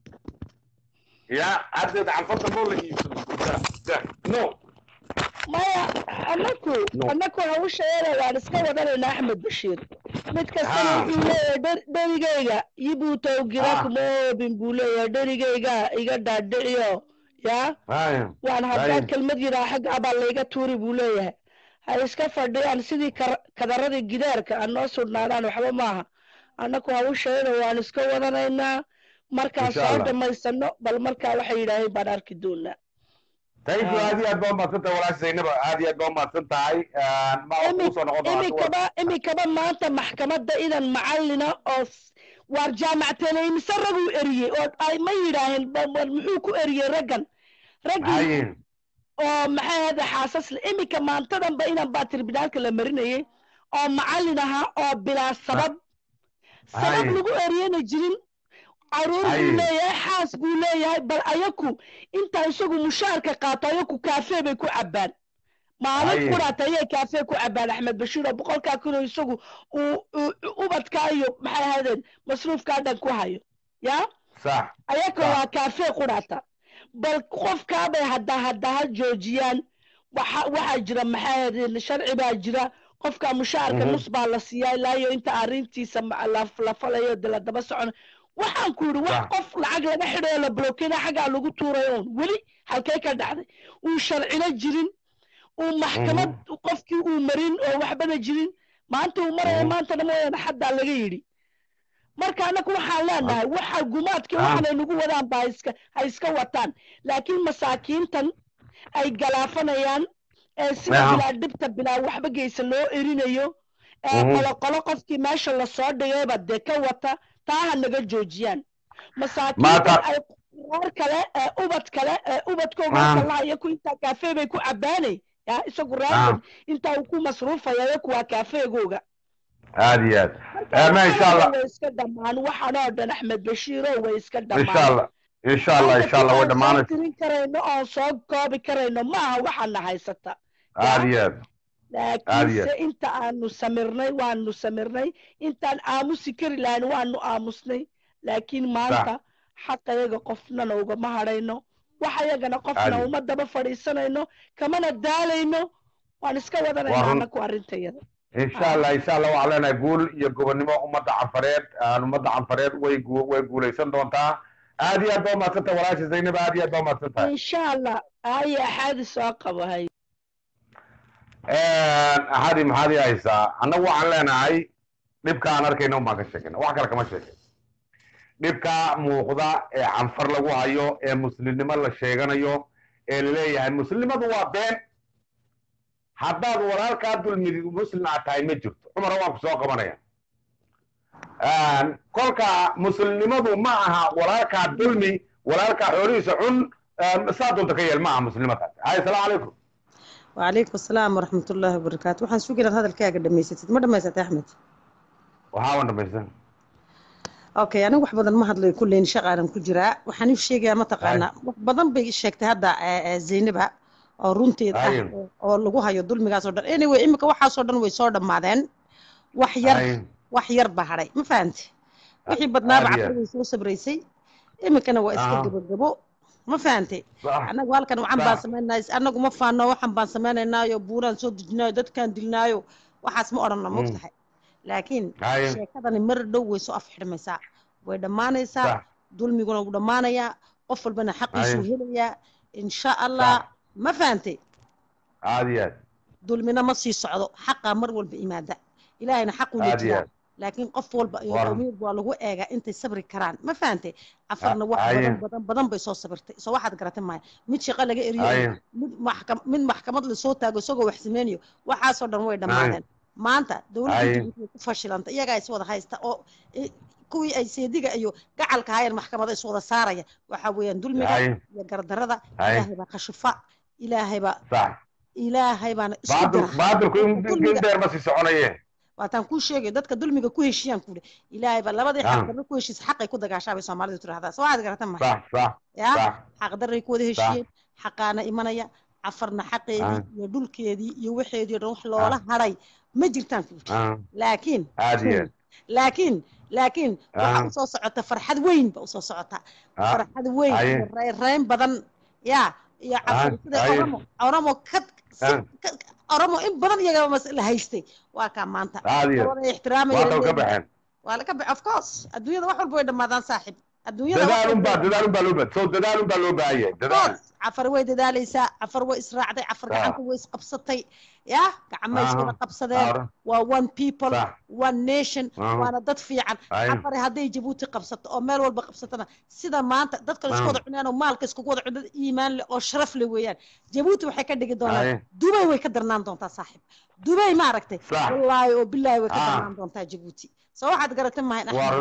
Speaker 3: ya haddeed canfar dambe oo la iibsado no
Speaker 2: maya anaku anaku hawshaeeda waan iska wadanayna axmed bashiir mid kastana wuxuu leeyahay dherigayga yibuutowgira kuma oobin buu leeyahay dherigayga iga dhaadhiciyo ya waan haddaan kelmad yiraa xagga abaa layga tuuri buu leeyahay ha iska fadhiyaan sidii kadaradii gidaarka aan noo sudhnaadaan waxba maaha annaku hawsheeda waan iska wadanaynaa markaan soo dhammaysano bal markaa waxay yidhaaheen baan arki doonaa
Speaker 3: thank you aad iyo aad baa umahadsan tahay walaasha zaynaba aad iyo aad baa umahadsan tahay kusoo noqon
Speaker 2: imikaba imikaba maanta maxkamadda idan macallina oo waar jaamacteele imise raguu eriyey oo ay ma yidhaaheen muxuu ku eriyey raggan raggii oo maxay ahayde xaasas le iminka maantadanba inan baa tribunaalka la marinayay oo macallin ahaa oo bilaa sabab sabab
Speaker 3: Hay.
Speaker 2: lagu eriyana jirin caruur
Speaker 3: Hay.
Speaker 2: buu leeyahay xaas buu leeyahay bal ayaku intaa isagu mushaarka qaato ayaku kaafee bay ku cabbaan maalin
Speaker 3: Hay.
Speaker 2: quraata ayay kaafee ku cabbaan axmed bashiir oo boqolkaa kun oo isagu uu uu- ubadkaa iyo maxay ahaydeen masruufkaa dhan ku hayo yaa
Speaker 3: sax
Speaker 2: ayaka
Speaker 3: Sax.
Speaker 2: waa kaafee quraata bal qofkaabay hadda hadda ha joojiyaan waxa waxaa jira maxay ahaydeen sharci baa jira qofka mushaarka
Speaker 3: Mhm.
Speaker 2: nus baa la siiyaa ilaa iyo inta arrintiisa ma- la la falayo de la daba socon waxaan ku yidhi wax
Speaker 3: Sax.
Speaker 2: qof lacag laga xidhayo la blokeena xaggaa lagu tuuray oon weli halkee ka dhacday uu sharcina jirin uu maxkamad qofkii uu marin oo waxbana jirin maanta uu maraya
Speaker 3: Mhm.
Speaker 2: maantana mooyaane xaddaa laga yidhi marka annagu waxaan leenahay waxa gumaadkii
Speaker 3: Ah.
Speaker 2: waxaanay nagu wadaan ba ha iska ha iska wataan laakiin masaakiintan ay galaafanayaan ee sida
Speaker 3: Ah.
Speaker 2: bilaa dhibta bilaa waxba geysa loo erinayo ee
Speaker 3: Mhm.
Speaker 2: qoloqolo qofkii meesha lasoo dhigayba dee ka wata taa ha naga joojiyaan
Speaker 3: Maanta-
Speaker 2: masaakiintan ay reer kale ee ubad kale ee ubadkooga
Speaker 3: Ah.
Speaker 2: kalaha iyo ku intaa kaafee bay ku cabbaanay ya isagu reerkan intaa uu ku masruufaya iyo kuwaa kaafeegooga
Speaker 3: aad iyo aad Eh, ma insha allah
Speaker 2: way iska dhammaan waxaan oo dhan axmed bashiiro way iska
Speaker 3: insha
Speaker 2: dhammaan
Speaker 3: allah insha allah insha allah way dhammaanaysa
Speaker 2: tirin karayno oon soo koobi karayno maaha waxaana haysata
Speaker 3: aad iyo aad
Speaker 2: laakiinse inta aanu samirnay waanu samirnay intaan aamusi kari lahayn waanu aamusnay laakiin maanta xaqayaga qofnana ugama hadhayno waxayagana qofna
Speaker 3: Caadi.
Speaker 2: uma daba fadhiisanayno kamana daalayno waan iska wadanayna
Speaker 3: Waa run.
Speaker 2: anaku arrintayada
Speaker 3: insha allah insha allah waxaan leenahay guul iyo gobonnimo ummadda canfareed aan ummadda canfareed way gu- way guulaysan doontaa aad iyo aad baa umahadsantahay walaasha zaynab aad iyo aad baa umahadsantahay
Speaker 2: insha allah haya axaadi soo qabo hay
Speaker 3: axadi maxaad ii haysaa annagu waxaan leenahay dhibka aan arkayna un baan ka sheegayna wax kale kama sheegay dhibka muuqda ee canfar lagu hayo ee muslimnimo la sheeganayo ee laleeyahay muslimadu waa been haddaad walaalkaa dulmidid muslim aad tahay ma jirto cumara waan ku soo qabanaya kolka muslimnimadu ma aha walaalkaa dulmi walaalkaa xoolihiisa cun saa doonta ka yeel ma aha muslimadaas hay asalaamu calaykum
Speaker 4: وعليكم السلام ورحمة الله وبركاته waxaan sugi lahaa hadalkaaga dhamaysatid ma dhamaysatay axmed
Speaker 3: waxaa wan dhamaysan
Speaker 4: okay aniga wax badan ma hadlayo kulleyn shaqaanan ku jiraa waxaan u sheegayaa mataqaanaa wax badan bay sheegtay hadda zaynaba oo runteed ah
Speaker 3: Ayin.
Speaker 4: oo lagu hayo dulmigaas oo dhan anyway imika waxaasoo dhan way soo dhammaadeen wax yar
Speaker 3: Ayin.
Speaker 4: wax yar baa hadhay ma fahamti wixii badnaaba
Speaker 3: Aad iyo
Speaker 4: cabdi way soo sabraysay imikana waa iska
Speaker 3: Aha.
Speaker 4: gabagabo ma fahamti
Speaker 3: Sax.
Speaker 4: anagu halkan waxaan baan
Speaker 3: Sax.
Speaker 4: samaynays anagu ma faano waxaan baan samaynaynaayo buuraan soo dejinaayo dadkaan dilnaayo waxaas ma odhanna
Speaker 3: Mm.
Speaker 4: mogtahay laakiin
Speaker 3: Ayin.
Speaker 4: sheekadani mar dhow way soo afxidhmaysaa way dhammaanaysaa
Speaker 3: Sax.
Speaker 4: dulmiguna wuu dhammaanayaa qof walbana xaqiisuu
Speaker 3: Ayin.
Speaker 4: helayaa insha allah
Speaker 3: Sax.
Speaker 4: ma fahantay
Speaker 3: aad iyo aad
Speaker 4: dulmina ma sii socdo xaqaa mar walba imaada ilaahayna xaquu
Speaker 3: Aad iyo
Speaker 4: leejiyaa
Speaker 3: aad.
Speaker 4: laakiin qof walba iyo
Speaker 3: Waran.
Speaker 4: qowmiyad waa lagu eegaa intay sabri karaan ma fahantay cafarna wax
Speaker 3: Ayin.
Speaker 4: badan badan badan bay soo sabirtay soo waxaad garatay maya mid shaqo laga eriyo
Speaker 3: Ayin.
Speaker 4: mid maxkam mid maxkamad lasoo taago isagoo wax sameynayo waxaasoo dhan way dhammaadeen maanta dowladda
Speaker 3: Ayin.
Speaker 4: Djibouti way ku fashilanta iyagaa is wada haysta oo i- kuwii ay seediga iyo gacalka hayeen maxkamada is wada saaraya waxa weeyaan dulmiga
Speaker 3: Ayin.
Speaker 4: iyo gardarada
Speaker 3: Ayin.
Speaker 4: ilaahay baa kashifa ilaahay baa
Speaker 3: sax
Speaker 4: ilaahay baana isku
Speaker 3: baadil
Speaker 4: dira
Speaker 3: baadilku in
Speaker 4: Dulmiga-
Speaker 3: in dheer ma sii soconaye
Speaker 4: waataan kuu sheegayo dadka dulmiga ku heshiiyaan kuuri ilaahay baa labadii
Speaker 3: Ah.
Speaker 4: xaqdarro ku heshiisa xaqay ku dagaashaa bay soomaalidu tidhahdaa soo waxaad garatan mahay
Speaker 3: sax sax
Speaker 4: yaa
Speaker 3: sax
Speaker 4: xaqdarray ku wada heshiiyeen xaqaana imanaya cafarna xaqeedii
Speaker 3: Ah.
Speaker 4: iyo dhulkeedii iyo waxeedii o dhan wax loola hadhay ma jirtaan kuuri
Speaker 3: Ah,
Speaker 4: laakiin
Speaker 3: aad iyo aad
Speaker 4: laakiin laakiin waxaa
Speaker 3: Ah.
Speaker 4: usoo socota farxad weyn ba usoo socota
Speaker 3: Ah,
Speaker 4: farxad weyn
Speaker 3: aye.
Speaker 4: iyo reyn badan yaa iyo cafar
Speaker 3: Ah,
Speaker 4: sida
Speaker 3: aye.
Speaker 4: oromo oromo ka si-
Speaker 3: Ah.
Speaker 4: ka- oromo in badan iyaga mas la haystay waa kaa maanta
Speaker 3: aad iyo aad
Speaker 4: wada ixtiraamaya
Speaker 3: waa ka
Speaker 4: leeyihiin.
Speaker 3: baxeen
Speaker 4: waa laga baxay of course adduunyada wax walba way dhammaadaan saaxib adduunyada wax
Speaker 3: dadaalun
Speaker 4: walba
Speaker 3: baa
Speaker 4: way
Speaker 3: dadaalun baa loo baa soo dadaalun baa loo baahan yahay dadaal
Speaker 4: course, cafar way dadaalaysaa cafar way israacday cafar
Speaker 3: Sax.
Speaker 4: gacanta way isqabsatay ya gacmay iswada
Speaker 3: Aha.
Speaker 4: qabsadeen
Speaker 3: Aara.
Speaker 4: waa one people
Speaker 3: Sax.
Speaker 4: one nation
Speaker 3: Aha.
Speaker 4: waana dad fiican
Speaker 3: Aye.
Speaker 4: cafar hadday jabuuti qabsato oo meel walba qabsatana sida maanta dadka isku
Speaker 3: Aha.
Speaker 4: wada cunaan oo maalka iskugu wada cunaan iimaan leh oo sharaf leh weeyaan jabuuti waxay ka dhigi
Speaker 3: Aye.
Speaker 4: doonaan dubay way ka darnaan doontaa saaxib dubay ma aragtay
Speaker 3: Sax.
Speaker 4: wallaahi oo bilaahi way ka
Speaker 3: Ah.
Speaker 4: darnaan doontaa jabuuti soo waxaad garatay mahay
Speaker 3: waa run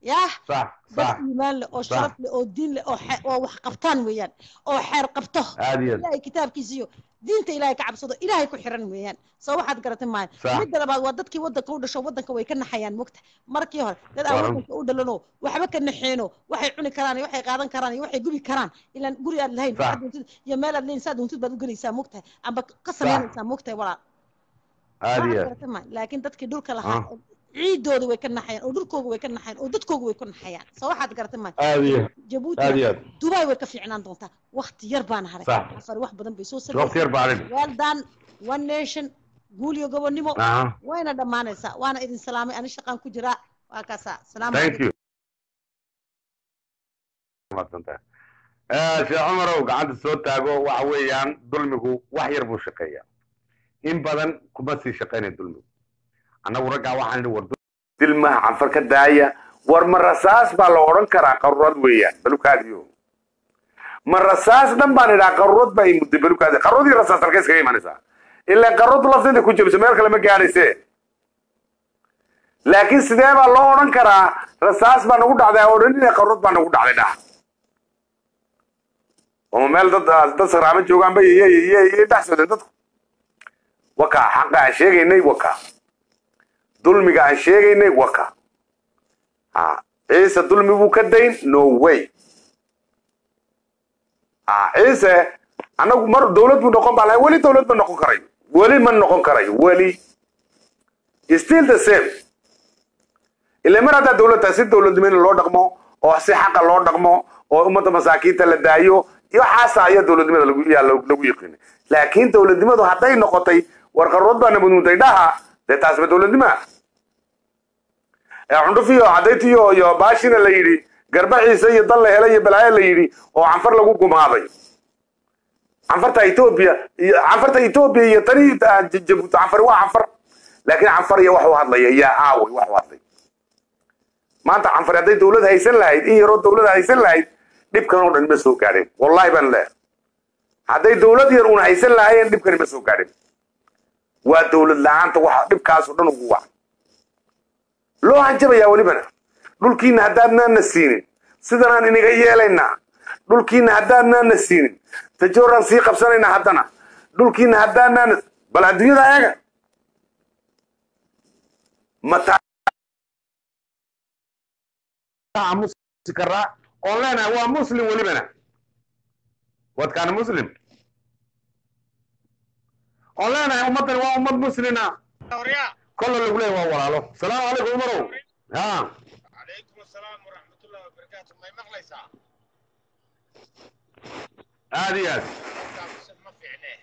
Speaker 4: yah
Speaker 3: صح
Speaker 4: dad
Speaker 3: صح
Speaker 4: iimaan leh oo
Speaker 3: صح.
Speaker 4: sharaf leh oo diin leh oo xe- oo wax qabtaan weeyaan oo xeer qabto
Speaker 3: عادي
Speaker 4: ilaahay kitaabkiisa iyo diinta ilaahay ka cabsado ilaahay ku xiran weeyaan soo waxaad garatay maayo
Speaker 3: صح
Speaker 4: midda labaad waa dadkii waddanka u dhasho waddanka way ka naxayaan mogta markii hore dad aan
Speaker 3: Waaw.
Speaker 4: waddanka u dhalanoo waxba ka naxeeno waxay cuni karaan iyo waxay qaadan karaan iyo waxay gubi karaan ilaan guri aad lahayn
Speaker 3: صح.
Speaker 4: waxaad doontid iyo meel aad leyn saad doontid baad u gelaysaa mogtahay amba ka samaynaysaa mogtahay walaal waxaad
Speaker 3: عادي
Speaker 4: garatay maayo laakiin dadkii dhulka lahaa oo ciidooda way ka naxayaan oo dhulkooga way ka naxayaan oo dadkooga way ku naxayaan soo waxaad garatay maayo
Speaker 3: عادي
Speaker 4: jabuuti
Speaker 3: عادي
Speaker 4: dubai way ka fiicnaan doontaa wakti yar baana haray
Speaker 3: صح
Speaker 4: afar wax badan bay soo
Speaker 3: وقت يربع عليك
Speaker 4: well done one nation guul iyo gobonnimo
Speaker 3: اها
Speaker 4: wayna dhammaanaysaa waana idin salaamay ani shaqaan ku jiraa waa kaasaa salaamu
Speaker 3: ثانك يو sheekh cumarow gacanta soo taago waxa weeyaan dulmigu wax yar buu shaqeeyaa in badan kuma sii shaqaynaya dulmigu annagu raggaa waxaan idhi war
Speaker 1: dilmaha canfar ka daaya war ma rasaas baa la odhan karaa qarurad weeyaan balukaadiyo ma rasaas dhan baan idhaa qarurad baa i mudday balukaadi qarurad iyo rasaas halkay iskaga imanaysaa ilaa qarurad lafteeda ku jebiso meel kale ma gaadhayse laakiin sidee baa loo odhan karaa rasaas baa nagu dhacday odhanina qarurad baa nagu dhacday dhaha oo meel dad dad saraamo joogaanba iyo dhex socdeen dadku wakaa xaqa aan sheegaynay wakaa dulmiga aan sheegaynay waka ha ciise dulmi buu ka dayn no way ha ciise annagu mar dawlad buu noqon baa lahay weli dawlad ma noqon karayo weli ma noqon karayo weli still the same ila mar haddaa dawladda si dawladnimo in loo dhaqmo oo si xaqa loo dhaqmo oo ummadda masaakiinta la daayo iyo xaasa ayaa dawladnimada lagu yaa lagu yiqiinay laakiin dawladnimadu hadday noqotay warqarood baa nabadmuntay dhaha dee taasba dawladnimaa cundhufiyo cadaytiyo iyo baashina la yidhi garbaciisa iyo dal la helay iyo balaayo la yidhi oo canfar lagu gumaaday canfarta etoobiya iyo canfarta etoobiya iyo tani jabuuti canfari waa canfar laakiin canfar iyo wax u hadlaya yaa aaway wax u hadlay maanta canfari hadday dawlad haysan lahayd in yaroo dawlad haysan lahayd dhibkan oo dhan ma soo gaadheen wallahi baan leehay hadday dawlad yar uun haysan lahaayeen dhibkani ma soo gaadheen waa dawlad la-aanta waxa dhibkaasoo dhan ugu wacan loo hanjabayaa welibana dhulkiina haddaadnaana siinin sidanaan inaga yeelaynaa dhulkiina haddaadnaana siinin tajooraan sii qabsanaynaa haddana dhulkiina haddaadnaana bal adduunyada eega mata
Speaker 3: musi karaa oon leenahay waa muslim welibana wadkaana muslim oon leenahay ummaddani waa ummad muslina kolla lagu leeyahay waa walaalo salaamu calaykum umarow ha
Speaker 5: عليكم السلام ورحمة الله وبركاته ما يمغليسا
Speaker 3: aad iyo aad
Speaker 5: ما في عينيه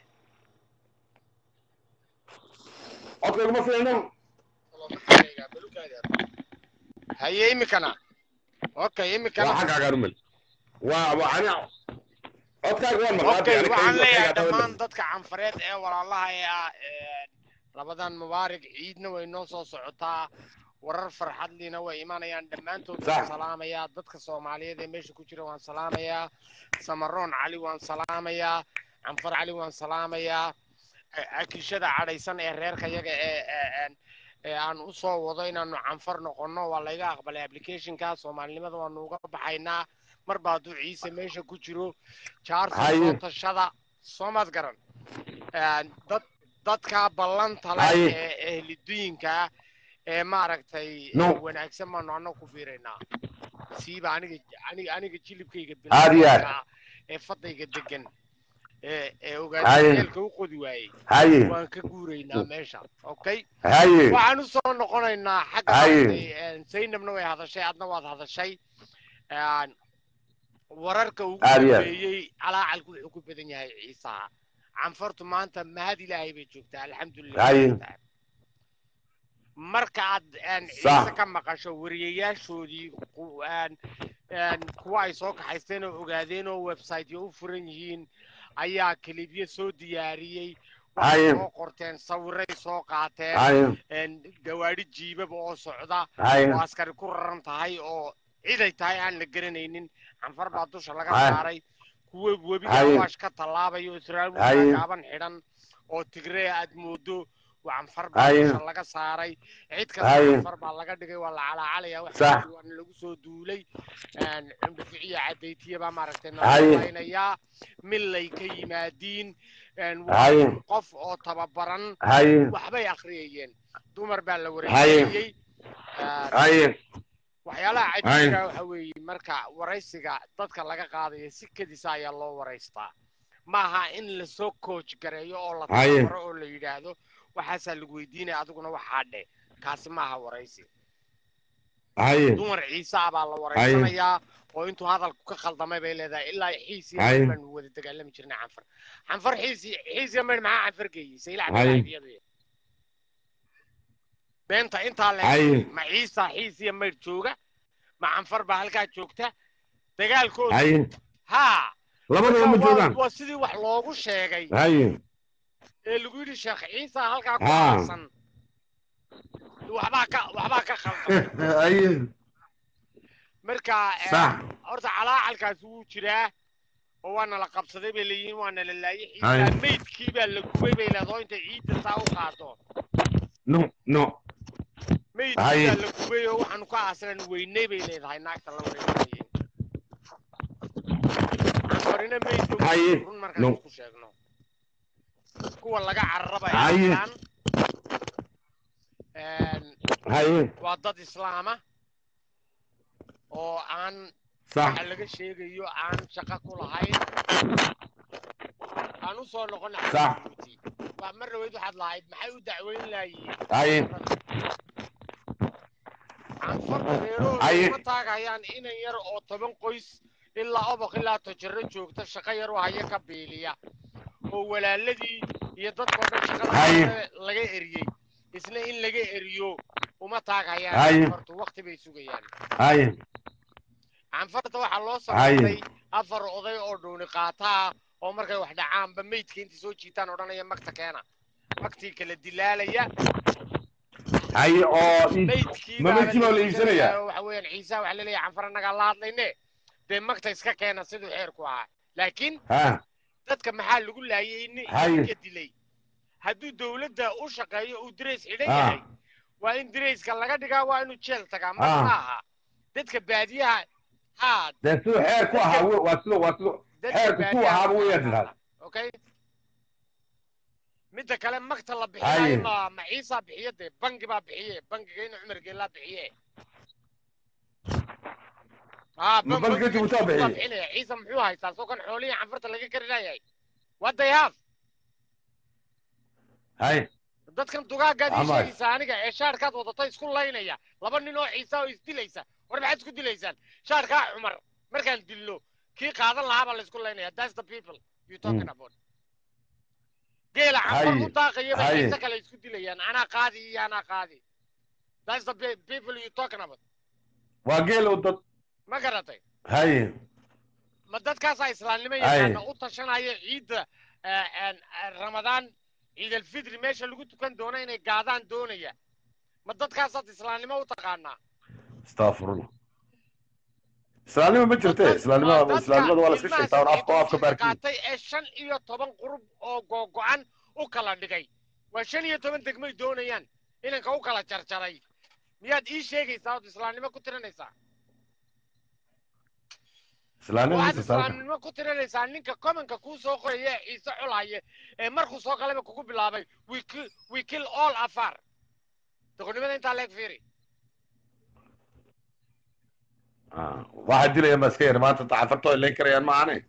Speaker 3: codka iguma fiicno
Speaker 5: والله ما في عينيه قابلوك هذا هيا يمكنا اوكي
Speaker 3: waa
Speaker 5: يمكنا
Speaker 3: xaggaagaan umel waa waa ani codkaaga waan maqlaatay
Speaker 5: اوكي
Speaker 3: ani
Speaker 5: waxaan leeyahay
Speaker 3: kayga
Speaker 5: dhammaan dadka canfareed ee walaalaha ee ah ee labadan mubaarig ciidna way noo soo socotaa warar farxad liina way imanayaan dhammaantood waan
Speaker 3: Sax.
Speaker 5: salaamayaa dadka soomaaliyeed ee meesha ku jira waan salaamayaa samaroon cali waan salaamayaa canfar cali waan salaamayaa a- akishada cadhaysan ee reerka yaga ee ee- ee- ee aan u soo wado inaanu canfar noqonno waa layga aqbalay applicationka soomaalinimada waanu uga baxaynaa marba hadduu ciise meesha ku jiro jaarsa
Speaker 3: Haye.
Speaker 5: soo tashada soomaad garan Een, dad dadka ballanta leh
Speaker 3: Haye.
Speaker 5: ee ehlidooyinka ee maaragtay
Speaker 3: No.
Speaker 5: ee wanaagsan baanu annaga ku biiraynaa siiba aniga aniga aniga jilibkayga
Speaker 3: Aad iyo aad.
Speaker 5: bilaabka ee fadayga degan ee ee
Speaker 3: Haye.
Speaker 5: ogaada eelka u qodi waayey
Speaker 3: haye
Speaker 5: waan ka guuraynaa meesha okay
Speaker 3: haye
Speaker 5: waxaan u soo noqonaynaa xagga
Speaker 3: Haye.
Speaker 5: maaragtay zaynabna way hadashay adna waad hadashay Een, wararka ugu
Speaker 3: Aad iyo aad.
Speaker 5: dambeeyey calaacalku wuxuu ku badan yahay ciisaha canfartu maanta mahad ilaahay bay joogtaa alxamdulilah
Speaker 3: Haye.
Speaker 5: marka aad een,
Speaker 3: Sax.
Speaker 5: ciise ka maqasho wariyayaashoodii ku- een, een, kuwa ay soo kaxaysteen oo ogaadeen oo websiteyo u furan yihiin ayaa kilibyo soo diyaariyey waxay
Speaker 3: Haye.
Speaker 5: soo qorteen sawiray soo qaateen
Speaker 3: haye
Speaker 5: een, gawaadhi jiibaba oo socda
Speaker 3: haye
Speaker 5: oo askari ku raran tahay oo ciday tahay aan la garanaynin canfar baa dusha laga
Speaker 3: Haye.
Speaker 5: saaray kuwa webiga
Speaker 3: Haye.
Speaker 5: awaash ka tallaabaya oo israa'iil
Speaker 3: Haye.
Speaker 5: gaaban xidhan oo tigree aad moodo waa canfar baa
Speaker 3: Haye.
Speaker 5: meesha laga saaray cid kasta
Speaker 3: Haye.
Speaker 5: canfar baa laga dhigay waa la calaacalaya
Speaker 3: Sax.
Speaker 5: waxa waana lagu soo duulay een, cunduficiya cadaytiya baa maaragtay
Speaker 3: Haye.
Speaker 5: nalaynayaa millay ka yimaadiin een,
Speaker 3: Haye.
Speaker 5: waa qof oo tababaran
Speaker 3: haye
Speaker 5: waxbay akhriyayeen dumar baa la
Speaker 3: Haye.
Speaker 5: wareegayey Een,
Speaker 3: haye
Speaker 5: waxyaalaha
Speaker 3: Haye.
Speaker 5: cajiibka waxa weeye marka waraysiga dadka laga qaadayo si kedisa ayaa loo waraystaa maaha in lasoo coach gareeyo oo la
Speaker 3: Haye.
Speaker 5: tababaro oo la yidhaahdo waxaasaa lagu weydiinaya adiguna waxaa dhe kaasi maaha waraysi
Speaker 3: haye
Speaker 5: dumar ciise ah baa la waraysanayaa oo intuu hadalku ka khaldamay bay leedahay ilaa xiis iyo
Speaker 3: Haye.
Speaker 5: maydh baanu wada dagaalami jirnay canfar canfar xiis iyo- xiis iyo maydh maxaa canfar geeyey sayla
Speaker 3: Haye.
Speaker 5: cabdilaahiyadu beenta intaa le
Speaker 3: Haye.
Speaker 5: ma ciisa xiis iyo maydh jooga ma canfar baa halkaa joogta dagaalkooda
Speaker 3: haye
Speaker 5: haa
Speaker 3: labadaba ma
Speaker 5: waa-
Speaker 3: joogaan
Speaker 5: waa sidii wax loogu sheegay
Speaker 3: haye
Speaker 5: ee lagu yidhi sheekh ciisa halkaa ku
Speaker 3: Haa.
Speaker 5: aasan waxbaa ka waxbaa ka khaldan
Speaker 3: haye
Speaker 5: marka eh,
Speaker 3: sax
Speaker 5: horta calaacalkaasi wuu jiraa oo waana la qabsaday bay leeyihiin waana la laayay
Speaker 3: Haye.
Speaker 5: xiisaa meydkii baa la gubay bay leedahay intay ciidda saa u qaado
Speaker 3: no no
Speaker 5: meydkii
Speaker 3: Haye.
Speaker 5: baa la gubay oo waxaanu ka aaslan weynay bay leedahay naagta la wareegayeen canfarina meydka wuu
Speaker 3: Haye.
Speaker 5: run markaan
Speaker 3: No.
Speaker 5: isku sheegno kuwa laga cararaba
Speaker 3: Haye. haye
Speaker 5: waa dad islaama oo aan
Speaker 3: sax
Speaker 5: waxa laga sheegayo aan shaqo ku lahayn aan u soo noqon
Speaker 3: Sax.
Speaker 5: waa mar dhaweyd waxaad lahayd maxay u dacweyn laayihiin
Speaker 3: haye
Speaker 5: canfarta reerahooda
Speaker 3: Haye.
Speaker 5: uma taagayaan inan yar oo toban qoys ilaa oboq ilaa tojaro joogta shaqo yar oo haya ka biiliya oo walaaladii iyo dadkoo dhan shaqada
Speaker 3: Haye.
Speaker 5: laga- laga eriyey isna in laga eriyo uma
Speaker 3: Haye.
Speaker 5: taagayaan canfartu waqti bay sugayaan
Speaker 3: haye
Speaker 5: canfarta waxaa loo
Speaker 3: Haye.
Speaker 5: samaystay afar oday oo dhuuni qaataa oo markay wax dhacaanba meydka intay soo jiitaan odhanaya magta keena magtii kala dilaalaya
Speaker 3: haye oo ii-
Speaker 5: meydkii
Speaker 3: ma meydkii baa la iibsanayaa?
Speaker 5: oo waxa weeyaan ciisa waxa laleeyahay canfar annagaa la hadlayne dee magta iska keena siduu xeerku ahaa laakiin
Speaker 3: ha
Speaker 5: dadka maxaa lagu laayay in
Speaker 3: Haye.
Speaker 5: ninka dilay hadduu dowladda u shaqeeyo uu dirays xidhan
Speaker 3: Ah.
Speaker 5: yahay waa in dirayska laga dhigaa waa inuu jeel tagaa mag
Speaker 3: Ah.
Speaker 5: ma aha dadka baadiyaha haa
Speaker 3: dee siduu xeer ku ahaa w- waa siduu waa siduu
Speaker 5: dadka
Speaker 3: xeerku ku
Speaker 5: baadiyaha
Speaker 3: ahaaba weeyaan tidhaahda
Speaker 5: okay midda kale magta la
Speaker 3: Haye.
Speaker 5: bixinayo ma ma ciisa bixiye dee bangi baa bixiye bangiga ina cumar geelaa bixiye aa
Speaker 3: Ma bangiga Jabuuti baa bixiye?
Speaker 5: bixinaya ciisa muxuu haystaa soo kan xoolihii canfarta laga karinayahay what they have
Speaker 3: haye
Speaker 5: dadkan dugaaggaad ii
Speaker 3: Amay.
Speaker 5: sheegaysaa aniga ee shaarkaad wadato isku laynaya laba nin oo ciisa oo isdilaysa war maxaad isku dilaysaan shaarkaa cumar markaan dillo kii qaadan lahaa baa laysku laynaya that's the people you talking about geela canfar
Speaker 3: Haye.
Speaker 5: u daaqaya bay
Speaker 3: Haye.
Speaker 5: ciise kale isku dilayaan anaa qaadi iyo anaa qaadi that's the pe- people you talking about
Speaker 3: waa geel oo dad
Speaker 5: ma garatay
Speaker 3: haye
Speaker 5: ma dadkaasaa islaamnimo
Speaker 3: Haye.
Speaker 5: yaqaana u tashanaya ciidda eh, en, eh, ramadaan ciid alfidri meesha lagu tukan doono inay gaadaan doonaya ma dadkaasaad islaamnimo u taqaanaa
Speaker 3: astafurullah islaamnimo ma jirte islaamnimada islaamnimada waa la iska sheegtaa un afka afka baarkiin
Speaker 5: qaatay ee shan iyo toban qurub oo googo-an u kala dhigay waa shan iyo toban degmay doonayaan inanka u kala jarjaray miyaad ii sheegaysaa ood islaamnimo ku tirinaysaa
Speaker 3: islaamnimo
Speaker 5: waxaad
Speaker 3: ma jirta halkan
Speaker 5: islaamnimo ku tirinaysaa ninka komanka kuu soo qoraya ee ciise culaye ee markuu soo galaba kugu bilaabay we kill, we kill all afar doqonnimada intaa leeg fiiri
Speaker 3: Ah, waxaa dilaya ma iska yar maanta cafarto ay leen karayaan ma ahane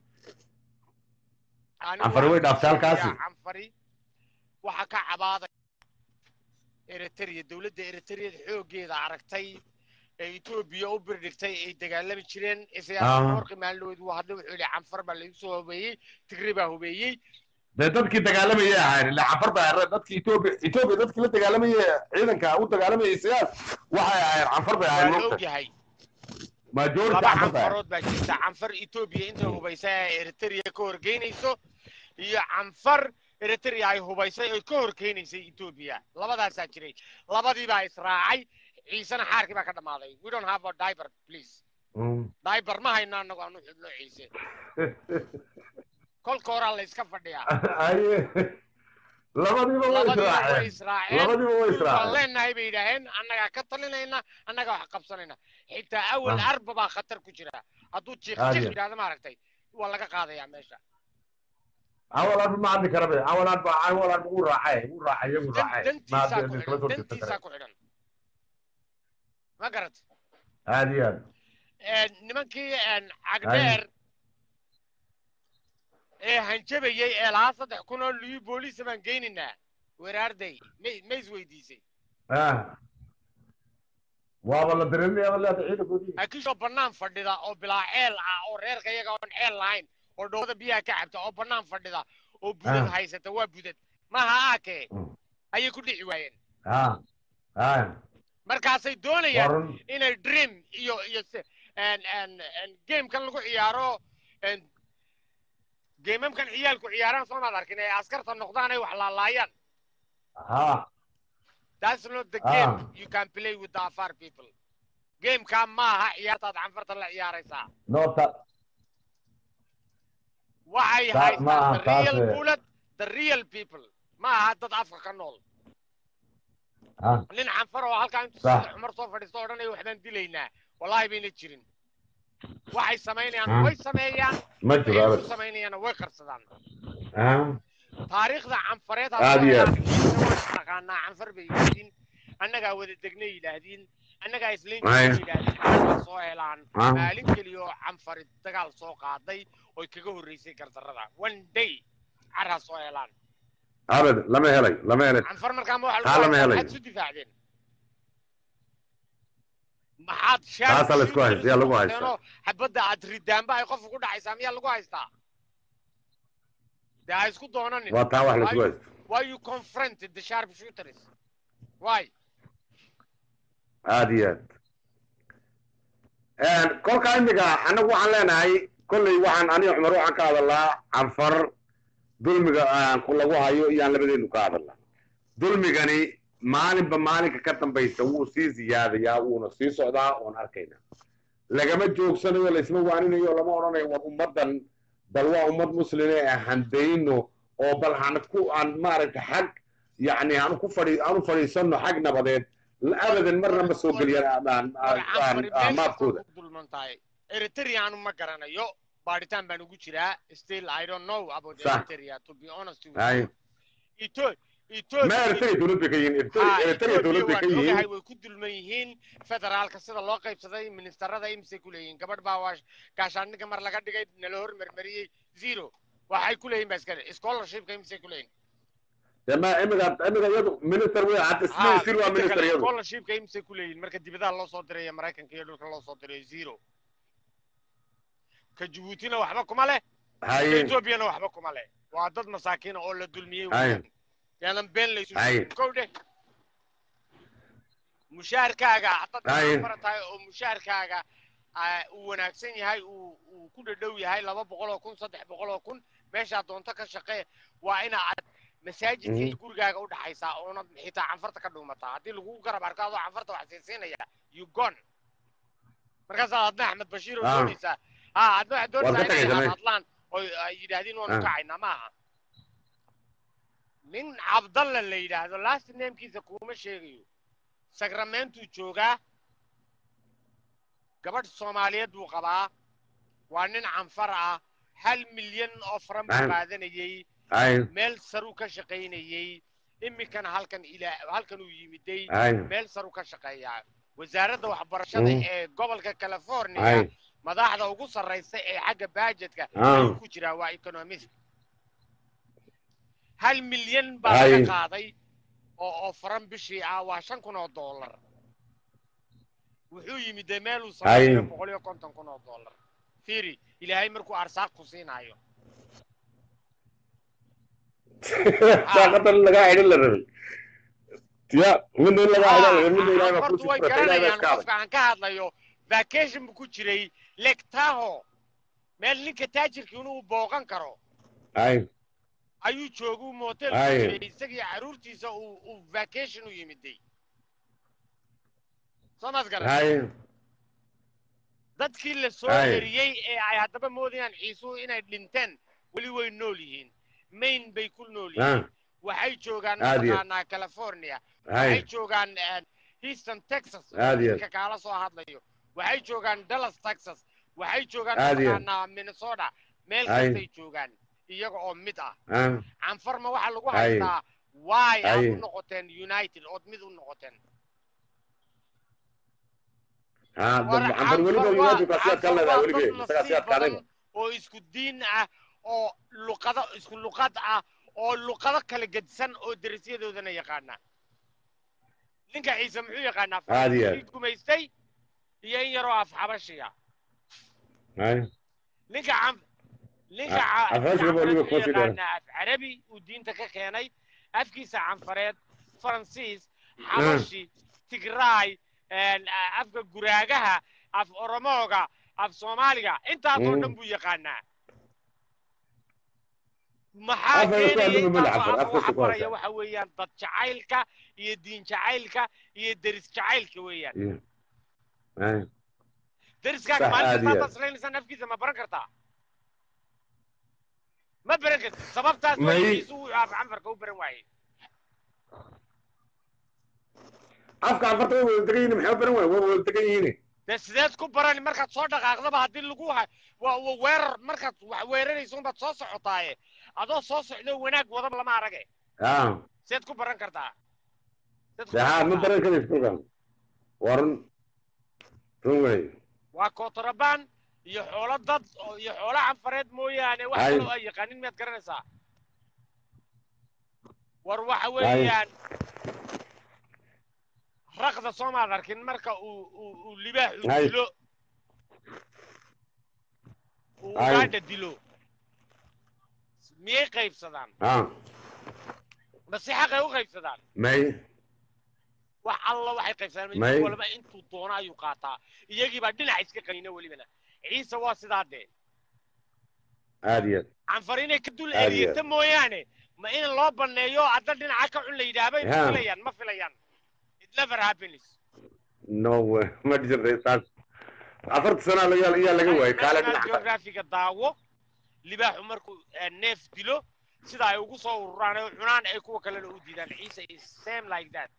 Speaker 5: Anigu
Speaker 3: Canfari way
Speaker 5: waxaan
Speaker 3: dhaaftay halkaasi.
Speaker 5: sheegayaa canfari waxa ka cabaaday eritrea dowladda eritrea xooggeeda aragtay ee etoobiya u birdhigtay ay dagaalami jireen siyaasada
Speaker 3: Ah.
Speaker 5: warqi maalinood wuu hadlay wuxuu yidhi canfar baa lagu soo hubeeyey tigri baa hubeeyey
Speaker 3: dee dadkii dagaalamayay ahayn ilaa cafar baa ahayd dadkii etoobiya etoobiya dadkii la dagaalamayay ciidanka u dagaalamayay siyaas waxay ahayd canfar bay
Speaker 5: waa
Speaker 3: ahayd
Speaker 5: la
Speaker 3: mogta
Speaker 5: ogyahay
Speaker 3: majority
Speaker 5: laba
Speaker 3: canfar bay ahayd
Speaker 5: canfarood baa jirta canfar etoobiya intay hubaysa ee eritrea ka horgeynayso iyo canfar eritrea ay hubaysay oy ka horkeenaysay etoobiya labadaasaa jiray labadii baa israacay ciisena xaarkii baa ka dhammaaday we don't have a diaper please
Speaker 3: Mm.
Speaker 5: diaper ma hayno annagu aanu xidhno ciise kolka horaa la iska fadhiyaa
Speaker 3: Haye. labadiiba way
Speaker 5: labadiiba way
Speaker 3: israaceen
Speaker 5: israaceen
Speaker 3: labadiiba way
Speaker 5: dhul baan
Speaker 3: israaceen
Speaker 5: leenahay bay yidhaaheen annagaa ka talinayna annagaa wax qabsanayna xitaa awal
Speaker 3: Ah.
Speaker 5: arba baa khatar ku jira hadduu jiiq
Speaker 3: Aad
Speaker 5: jiiq
Speaker 3: iyo-
Speaker 5: yidhahdo maaragtay waa laga qaadayaa meesha
Speaker 3: awalan ma hadli kara be awalan ba awalan ugu raacay ugu raacay iyagu
Speaker 5: Dan-
Speaker 3: raacay
Speaker 5: dantiisaa ku
Speaker 3: kala
Speaker 5: xidhan
Speaker 3: soo jeesta
Speaker 5: dantiisaa
Speaker 3: kare
Speaker 5: ku xidhan ma garat
Speaker 3: aad iyo aad
Speaker 5: nimankii cagdheer ee hanjabayey ee lahaa saddex kun oo liyu booliisa baan geynaynaa weraarday may ma isweydiisay
Speaker 3: ah waaba la dareemayaa leeda ciidankoodii
Speaker 5: akishoo bannaan fadhida oo bilaa ceel ah oo reerka iyaga oon ceel lahayn oo dhoobada biyaha ka cabta oo bannaan fadhida oo budad
Speaker 3: Ah.
Speaker 5: haysata waa budad maaha aakee
Speaker 3: Mm.
Speaker 5: ayay ku dhici waayeen
Speaker 3: ah ah
Speaker 5: markaasay doonayaan
Speaker 3: warun
Speaker 5: inay dream iyo iyo se- en- en- en gamekan lagu ciyaaro en gamemkan ciyaalku ciyaaraan soo maad arkin ay askarta noqdaan ay wax laalaayaan
Speaker 3: ha
Speaker 5: that's not the
Speaker 3: Ah.
Speaker 5: game you can play with the afar people gamekaa maaha ciyaartaad canfarta la ciyaaraysaa
Speaker 3: noota
Speaker 5: waxay
Speaker 3: Ta-
Speaker 5: haystaan
Speaker 3: maaha
Speaker 5: the real
Speaker 3: taas, eh.
Speaker 5: bullet the real people maaha dad afka ka nool
Speaker 3: ah
Speaker 5: nin canfar oo halkaa intuu
Speaker 3: Sax.
Speaker 5: sida cumar soo fadhiisto odhanaya waxbaan dilaynaa wallahi bayna jirin waxay samaynayaan
Speaker 3: Ah.
Speaker 5: way sameeyaan
Speaker 3: ma
Speaker 5: waxay
Speaker 3: jiro
Speaker 5: ku
Speaker 3: abad
Speaker 5: samaynayaana way qarsadaan
Speaker 3: ah
Speaker 5: taariikhda canfareed
Speaker 3: Aad iyo aad.
Speaker 5: taqaanaa canfar bay yidhaahdeen annagaa wada degnay yidhaahdeen annagaa islayn
Speaker 3: Ay.
Speaker 5: yidhaahdeen xaalka soo helaan
Speaker 3: Ah.
Speaker 5: maalin keliya oo canfari dagaal soo qaaday oy kaga horreysay gardarrada one day carraa soo helaan
Speaker 3: abad lama helay lama helay
Speaker 5: canfar markaama waxa
Speaker 3: Taa lama
Speaker 5: lagu
Speaker 3: helayo.
Speaker 5: maxaad isu difaacdeen maxaad
Speaker 3: Taasaa la isku haysta, yaa lagu haystaa.
Speaker 5: haystaa xabadda aad ridaanba ay qofka ku dhacaysaa miyaa lagu haystaa dee ha isku doonanin
Speaker 3: waa taa wax la isku
Speaker 5: Why-
Speaker 3: haysto
Speaker 5: why you confronted the sharp shooters why
Speaker 3: aad iyo aad kolkaa imika annagu waxaan leenahay kolley waxaan aniga cumar waxaan ka hadalnaa canfar dulmiga aan ku lagu hayo iyaan labadeenu ka hadalnaa dulmigani maalinba maalinka ka dambaysa wuu sii ziyaadayaa wuuna sii socdaa oon arkayna lagama joogsanayo laysma waaninayo lama odhanayo war ummaddan bal waa ummad muslime ee handayno oo bal han ku aan maaragta xag yacni aan ku fadhi aan u fadhiisanno xag nabadeed abadan marna ma soo geliyaan aan- aan- aan- aan maabkooda
Speaker 5: dulman tahay eritreanu ma garanayo baadhitaan baan ugu jiraa still i don't know about
Speaker 3: Sax.
Speaker 5: eritrea to be honest with
Speaker 3: Ay.
Speaker 5: you Etho-
Speaker 3: ma
Speaker 5: Ethiopia
Speaker 3: eritrea dowlad bay ka yihiin
Speaker 5: Ha,
Speaker 3: eritrea eritrea dowlad bay
Speaker 5: Ethiopia
Speaker 3: ka
Speaker 5: waan ogahay
Speaker 3: yihiin
Speaker 5: way ku dulman yihiin federaalka sida loo qaybsaday ministerada imise ku leeyihiin gabadh baa waa gaashaandhigga mar laga dhigay nala hormarmariyey zero waxay ku leeyihin ba iskale scholarshipka imise ku leeyihin
Speaker 3: dee ma imiga imiga iyadu minister wey hadda
Speaker 5: Ha,
Speaker 3: sir waa
Speaker 5: inta
Speaker 3: minister
Speaker 5: kale
Speaker 3: iyadu
Speaker 5: scholarshipka imise ku leeyihin marka dibadaha loo soo diray maraykanka iyo dhulka loo soo diray zero ka jabuutina waxba kuma leh ka
Speaker 3: haye
Speaker 5: ethoobiana waxba kuma leh waa dad masaakiina oo la dulmiyey
Speaker 3: Ay.
Speaker 5: weeyaan yaanan been laysu
Speaker 3: Ay.
Speaker 5: sheegin kow dheh mushaharkaaga haddaad
Speaker 3: Ay.
Speaker 5: fara tahay oo mushaharkaaga ah, uu wanaagsan yahay uu uu ku dhadhow yahay laba boqol oo kun saddex boqol oo kun meeshaa doonto ka shaqee waa ina aad masaajidka iyo gurigaaga u dhaxaysaa oonad xitaa canfarta ka dhuumataa haddii lagugu garab arko adoo canfarta wax siisiinaya you gone markaasaad adna axmed bashiir oo
Speaker 3: Ah.
Speaker 5: doonaysaa ha adna waxaad
Speaker 3: Waad ka
Speaker 5: doonaysaa inay
Speaker 3: tagaysaa meesha.
Speaker 5: hadlaan oo ay yidhaahdeen waanu
Speaker 3: Ah.
Speaker 5: kacaynaa maaha nin cabdalla la yidhaahdo last namekiisa kuma sheegayo sagramentuu joogaa gabadh soomaaliyeed buu qabaa waa nin canfar ah hal milyan oo faran buu
Speaker 3: Ah.
Speaker 5: qaadanayey
Speaker 3: haye
Speaker 5: meel saruu ka shaqaynayey iminkana halkan ilaa halkan uu yimiday
Speaker 3: haye
Speaker 5: meel saruu ka shaqeeyaa wasaaradda waxbarashada
Speaker 3: Mm.
Speaker 5: ee gobolka california
Speaker 3: haye
Speaker 5: madaxda ugu sarraysa ee xagga baajetka
Speaker 3: Ah.
Speaker 5: ayuu ku jiraa waa economist hal milyan baa
Speaker 3: Ay.
Speaker 5: laga qaaday oo oo faran bishii ah waa shan kun oo dollar wuxuu yimid dee meel uu sameeyo
Speaker 3: Ay.
Speaker 5: boqol iyo konton kun oo dollar fiiri ilaahay markuu arsaaq ku siinaayo
Speaker 3: saaqadan lagaa xidhin la rabay ya midna in lagaa xidhin la rabay midna ilaahay baa
Speaker 5: horta
Speaker 3: kuusii
Speaker 5: way
Speaker 3: furatay ilaahay baa
Speaker 5: garanayaan
Speaker 3: iska adag
Speaker 5: qofka aan ka hadlayo vacation buu ku jiray lake taho meel ninka taajirka inuu booqan karo
Speaker 3: haye
Speaker 5: ayuu jooguu motel ku
Speaker 3: Ay.
Speaker 5: jiray isagii caruurtiisa uu uu vacation u yimiday soo maad garan
Speaker 3: haye
Speaker 5: dadkii la soo
Speaker 3: Ay.
Speaker 5: eriyey ee ay haddaba moodayaan ciisuhu inay dhinteen weli way nool yihiin mayn bay ku nool
Speaker 3: Ah.
Speaker 5: yihiin waxay joogaan
Speaker 3: Aad iyo-
Speaker 5: mataqaanaa california
Speaker 3: hay
Speaker 5: waxay joogaan eh, houston texas
Speaker 3: Aad iyo-
Speaker 5: ninka kaala soo hadlayo waxay joogaan dallas texas waxay joogaan
Speaker 3: Aad iyo-
Speaker 5: mataqaanaa minnesota meel
Speaker 3: Ay.
Speaker 5: kastay joogaan iyaga oo mid ah
Speaker 3: ah
Speaker 5: canfarma waxaa lagu
Speaker 3: Ay.
Speaker 5: haystaa waay aad
Speaker 3: Ay.
Speaker 5: u noqoteen united ood mid u noqoteen
Speaker 3: ah
Speaker 5: War
Speaker 3: dad canfar weliba
Speaker 5: Canfar waa-
Speaker 3: united baa sidaad ka
Speaker 5: Canfar
Speaker 3: leedahay
Speaker 5: waa
Speaker 3: weliba
Speaker 5: dad
Speaker 3: isagaa
Speaker 5: nasiib
Speaker 3: sidaad ka adayba
Speaker 5: badan oo isku diin ah oo luqado isku luqad ah oo luqado kala gedsan oo derisyadoodana yaqaana ninka ciise muxuu yaqaanaa
Speaker 3: Aad iyo aad.
Speaker 5: faransiis gumaystay iyo in yaroo af xabashiya
Speaker 3: hay
Speaker 5: ninka cam ninka
Speaker 3: Ah,
Speaker 5: ca-
Speaker 3: afraashka
Speaker 5: ninka
Speaker 3: baa weliba
Speaker 5: canfareed
Speaker 3: kuma
Speaker 5: wuxuu
Speaker 3: fidana.
Speaker 5: yaqaanaa af carabi uu diinta ka keenay afkiisa canfareed faransiis xabashi tigraay een, a- afka guraagaha af oromooga af soomaaliga intaasoo
Speaker 3: Mm.
Speaker 5: dhan buu yaqaanaa maxaa
Speaker 3: Afar iyo
Speaker 5: keenaya
Speaker 3: toban magac
Speaker 5: intaasoo
Speaker 3: afar,
Speaker 5: af
Speaker 3: afar
Speaker 5: waxa
Speaker 3: ku
Speaker 5: baraya
Speaker 3: haysaa.
Speaker 5: waxa weeyaan dad jacaylka iyo diin jacaylka iyo deris jacaylka weeyaan
Speaker 3: hay
Speaker 5: deriskaaga
Speaker 3: Sax,
Speaker 5: maalin
Speaker 3: aad
Speaker 5: kasta
Speaker 3: iyo
Speaker 5: haddaad islaynaysaan afkiisa ma baran kartaa ma baran kartid sababtaas oo
Speaker 3: May-
Speaker 5: ciise uu af canfarka u baran waayey
Speaker 3: afka canfarta way wada degan yihiin maxay u baran waay way wada degan yihiin
Speaker 5: dee sideed ku barani markaad soo dhaqaaqdaba haddii lagu ha waa waa weerar markaad wax weerarayso unbaad soo socotaaye adoo soo socdo wanaag wadaba lama arage
Speaker 3: ah
Speaker 5: sideed ku baran kartaa Sideed ku
Speaker 3: de ha
Speaker 5: baran
Speaker 3: ma
Speaker 5: kartaa?
Speaker 3: baran karaysa kolkan waa run run wey
Speaker 5: waa kootarabaan iyo xoolo dad oo- iyo xoolo canfareed mooyaane wax
Speaker 3: Hay.
Speaker 5: kaloo ay yaqaanin miyaad garanaysaa war waxa weeyaan raqda soomaad arkin marka uu uu uu libaaxu
Speaker 3: Hay.
Speaker 5: dilo uu
Speaker 3: Hay.
Speaker 5: ugaadha dilo miyay qaybsadaan
Speaker 3: ah
Speaker 5: ma si xaqay u qaybsadaan
Speaker 3: may
Speaker 5: wax alla waxay qaybsadaan
Speaker 3: May.
Speaker 5: mid walba intuu doono ayuu qaataa iyagii baa dhinac iska qanina welibana ciise waa sidaa dee
Speaker 3: aad iyo aad
Speaker 5: canfar inay ka dul
Speaker 3: Aad iyo
Speaker 5: eriyata mooyaane ma in loo baneeyo hadda dhinaca ka cun la yidhaahbay ma
Speaker 3: Ha.
Speaker 5: filayaan ma filayaan it never happens
Speaker 3: no way ma jirta saas afarta sana laga ayaa laga waayay kaale
Speaker 5: national
Speaker 3: dhinaca
Speaker 5: geographiga daawo libaaxu markuu eh, neef dilo sida ay ugu soo ururaan oo cunaan ay kuwa kalena u diidaan ciise is same like that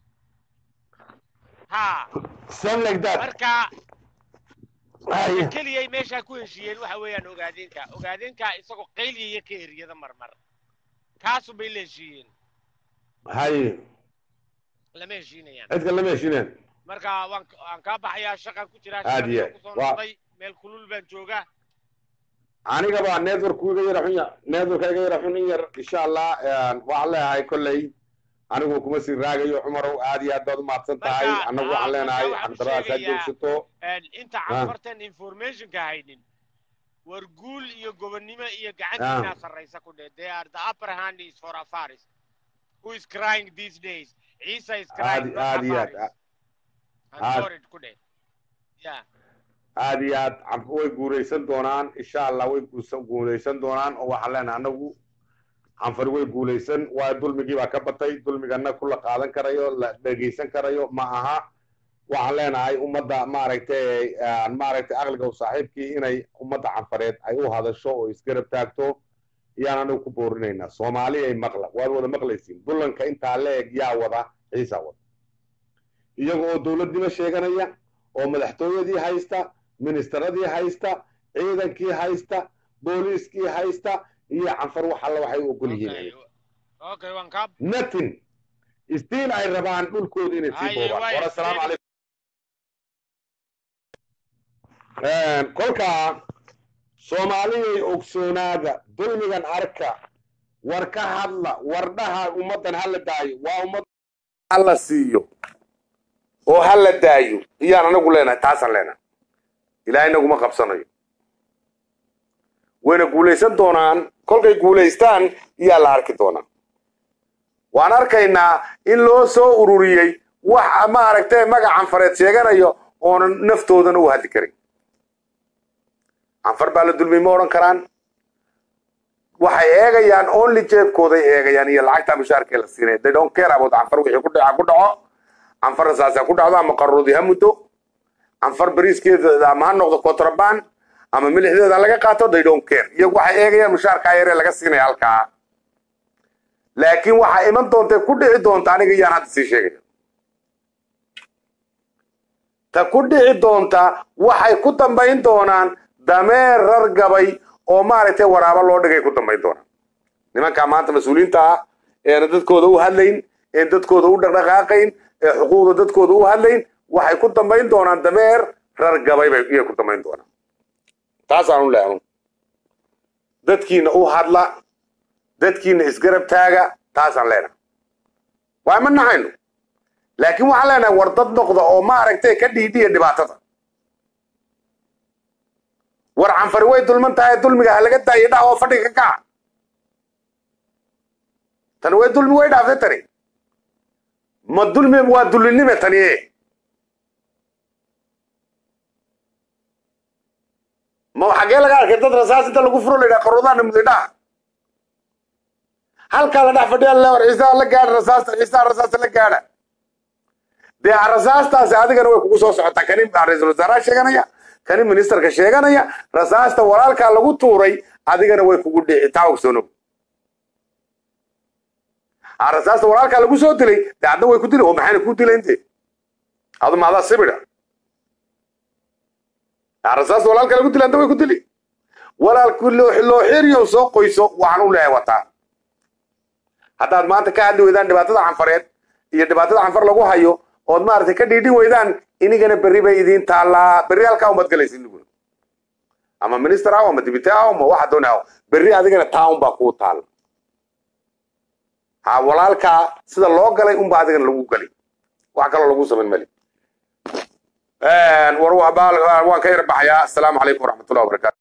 Speaker 5: ha
Speaker 3: same like that
Speaker 5: marka
Speaker 3: Ay.
Speaker 5: keliyay meeshaa ku heshiiyeen waxa weeyaan ogaadeenka ogaadeenka isagoo qayliyaya ka eriyada marmar kaasu bay la heshiiyeen
Speaker 3: hay
Speaker 5: lama heshiinayaan
Speaker 3: cidka lama heshineen
Speaker 5: marka waan waan kaa baxayaa shaqan ku jiraa
Speaker 3: Aad iyo
Speaker 5: shaqadii kusoo
Speaker 3: waa-
Speaker 5: noqday meel kulul baan joogaa
Speaker 3: aniga baa network iga yara xun ya- network iga yara xun in yar insha allah waxaan leeyahay kolley anigu kuma sii raagayo cumarow aad iyo aad baad umahadsan tahay
Speaker 5: Marka,
Speaker 3: annagu
Speaker 5: ah,
Speaker 3: waxaan leenahay
Speaker 5: marka waxaan u
Speaker 3: cabdiraas ha
Speaker 5: sheegayaa-
Speaker 3: joogsato
Speaker 5: Een, inta canfartan informationka haynin war guul iyo gobonnimo iyo gacantiinaa sarraysa ku dheh they are the upper hand is for afaris who is crying these days ciisa is crying
Speaker 3: Aad-
Speaker 5: not
Speaker 3: aad iyo aad,
Speaker 5: Afaris. I'm
Speaker 3: aad-
Speaker 5: worried ku dheh yeah
Speaker 3: aad iyo aad cab- way guulaysan doonaan insha allah way guusa- guulaysan doonaan oo waxaan leenahay annagu canfar way guulaysan waayo dulmigii baa ka batay dulmigana ku la qaadan karayo la dhegaysan karayo ma aha waxaan leenahay ummadda maaragtay aan maaragtay aqliga u saaxiibkii inay ummadda canfareed ay u hadasho oo isgarab taagto yaan anagu ku boorinaynaa soomaali ay maqla waad wada maqlaysiin dulanka intaa leeg yaa wada ciisaa wada iyaga oo dowladnimo sheeganaya oo madaxtooyadii haysta ministeradii haysta ciidankii haysta booliiskii haysta iyo canfar wax alla waxay u ogol
Speaker 5: okay
Speaker 3: yihiin
Speaker 5: okay waan kaa
Speaker 3: nothing stiil ay rabaan dhulkooda inay sii
Speaker 5: Haye,
Speaker 3: boobaan
Speaker 5: waaye,
Speaker 3: war assalaamu
Speaker 5: still-
Speaker 3: calaykum kolkaa soomaaliyay ogsoonaada dulmigan arka war ka hadla war dhaha ummaddan hala daayo waa ummad hala siiyo oo hala daayo iyaan anagu leenahay taasaan leenahay ilaahay naguma qabsanayo wayna guulaysan doonaan kolkay guulaystaan iyaa la arki doonaa waan arkaynaa in loo soo ururiyey wax maaragtay magac canfareed sheeganayo oonan naftoodana u hadli karin canfar baa la dulmiyey ma odhan karaan waxay eegayaan only jeebkooday eegayaan iyo lacagta mushaarkee la siinaya they don't care about canfar wixii ku dhaca ku dhaco canfarna saasa ku dhacdo ama qaroodi ha muddo canfar bariiskeeda ama ha noqdo contraband ama milixdeeda laga qaato they don't care iyagu waxay eegayaan mushaarkaa yaree laga siinaya halkaa
Speaker 1: laakiin waxaa iman doonta ku dhici doonta aniga iyaan hadda sii sheegaya ta ku dhici doonta waxay ku dambayn doonaan dameer rargabay oo maaragtay waraabo loo dhigay ku dambayn doonaan nimankaa maanta mas-uuliyiinta ah eena dadkooda u hadlayn een dadkooda u dhaqdhaqaaqayn ee xuquuqda dadkooda u hadlayn waxay ku dambayn doonaan dameer rargabay bay iyay ku dambayn doonaan taasaan u leehay dadkiina u hadla dadkiina isgarab taaga taasaan leenahay waa ma nahayno laakiin waxaan leenahay war dad noqda oo maaragtay ka dhiidhiya dhibaatada war canfari way dulman tahay dulmiga ha laga daayo dhah oo fadhiga ka kaca tani way dulmi way dhaaftay tani ma dulmi waa dullinime tani e ma xaggee laga arkay dad rasaas inta lagu furo la yidhaha qaruudaana mudidhaha halkaa la dhex fadhiya lewar ciisaa la gaadha rasaasta ciisaa rasaasta la gaadha dee rasaastaasi adigana way kugu soo socotaa kani ra-iisul wasaaraha sheeganaya kani ministerka sheeganaya rasaasta walaalkaa lagu tuuray adigana way kugu dhici taa ogsoonow rasaasta walaalkaa lagu soo dilay dee adna way ku dili oo maxayna ku dilaynte adu maadaa sibida rasaasta walaalkaa lagu dilay adna way ku dili walaalku loo xiriyo soo qoyso waxaan u leeyahay wataa haddaad maanta ka hadli weydaan dhibaatada canfareed iyo dhibaatada canfar lagu hayo ood maaragtay ka dhiidhin weydaan inigana berri bay idiin taallaa berri halkaa umad galaysa iniguna ama minister aw ama dibite aw ama waxa doona aw berri adigana town baa kuu taalla ha walaalkaa sida loo galay unba adigana lagu galay wax kaloo lagu samayn mali war waan ka yar baxayaa asalaamu calaykum waraxmatullahi wabarakatu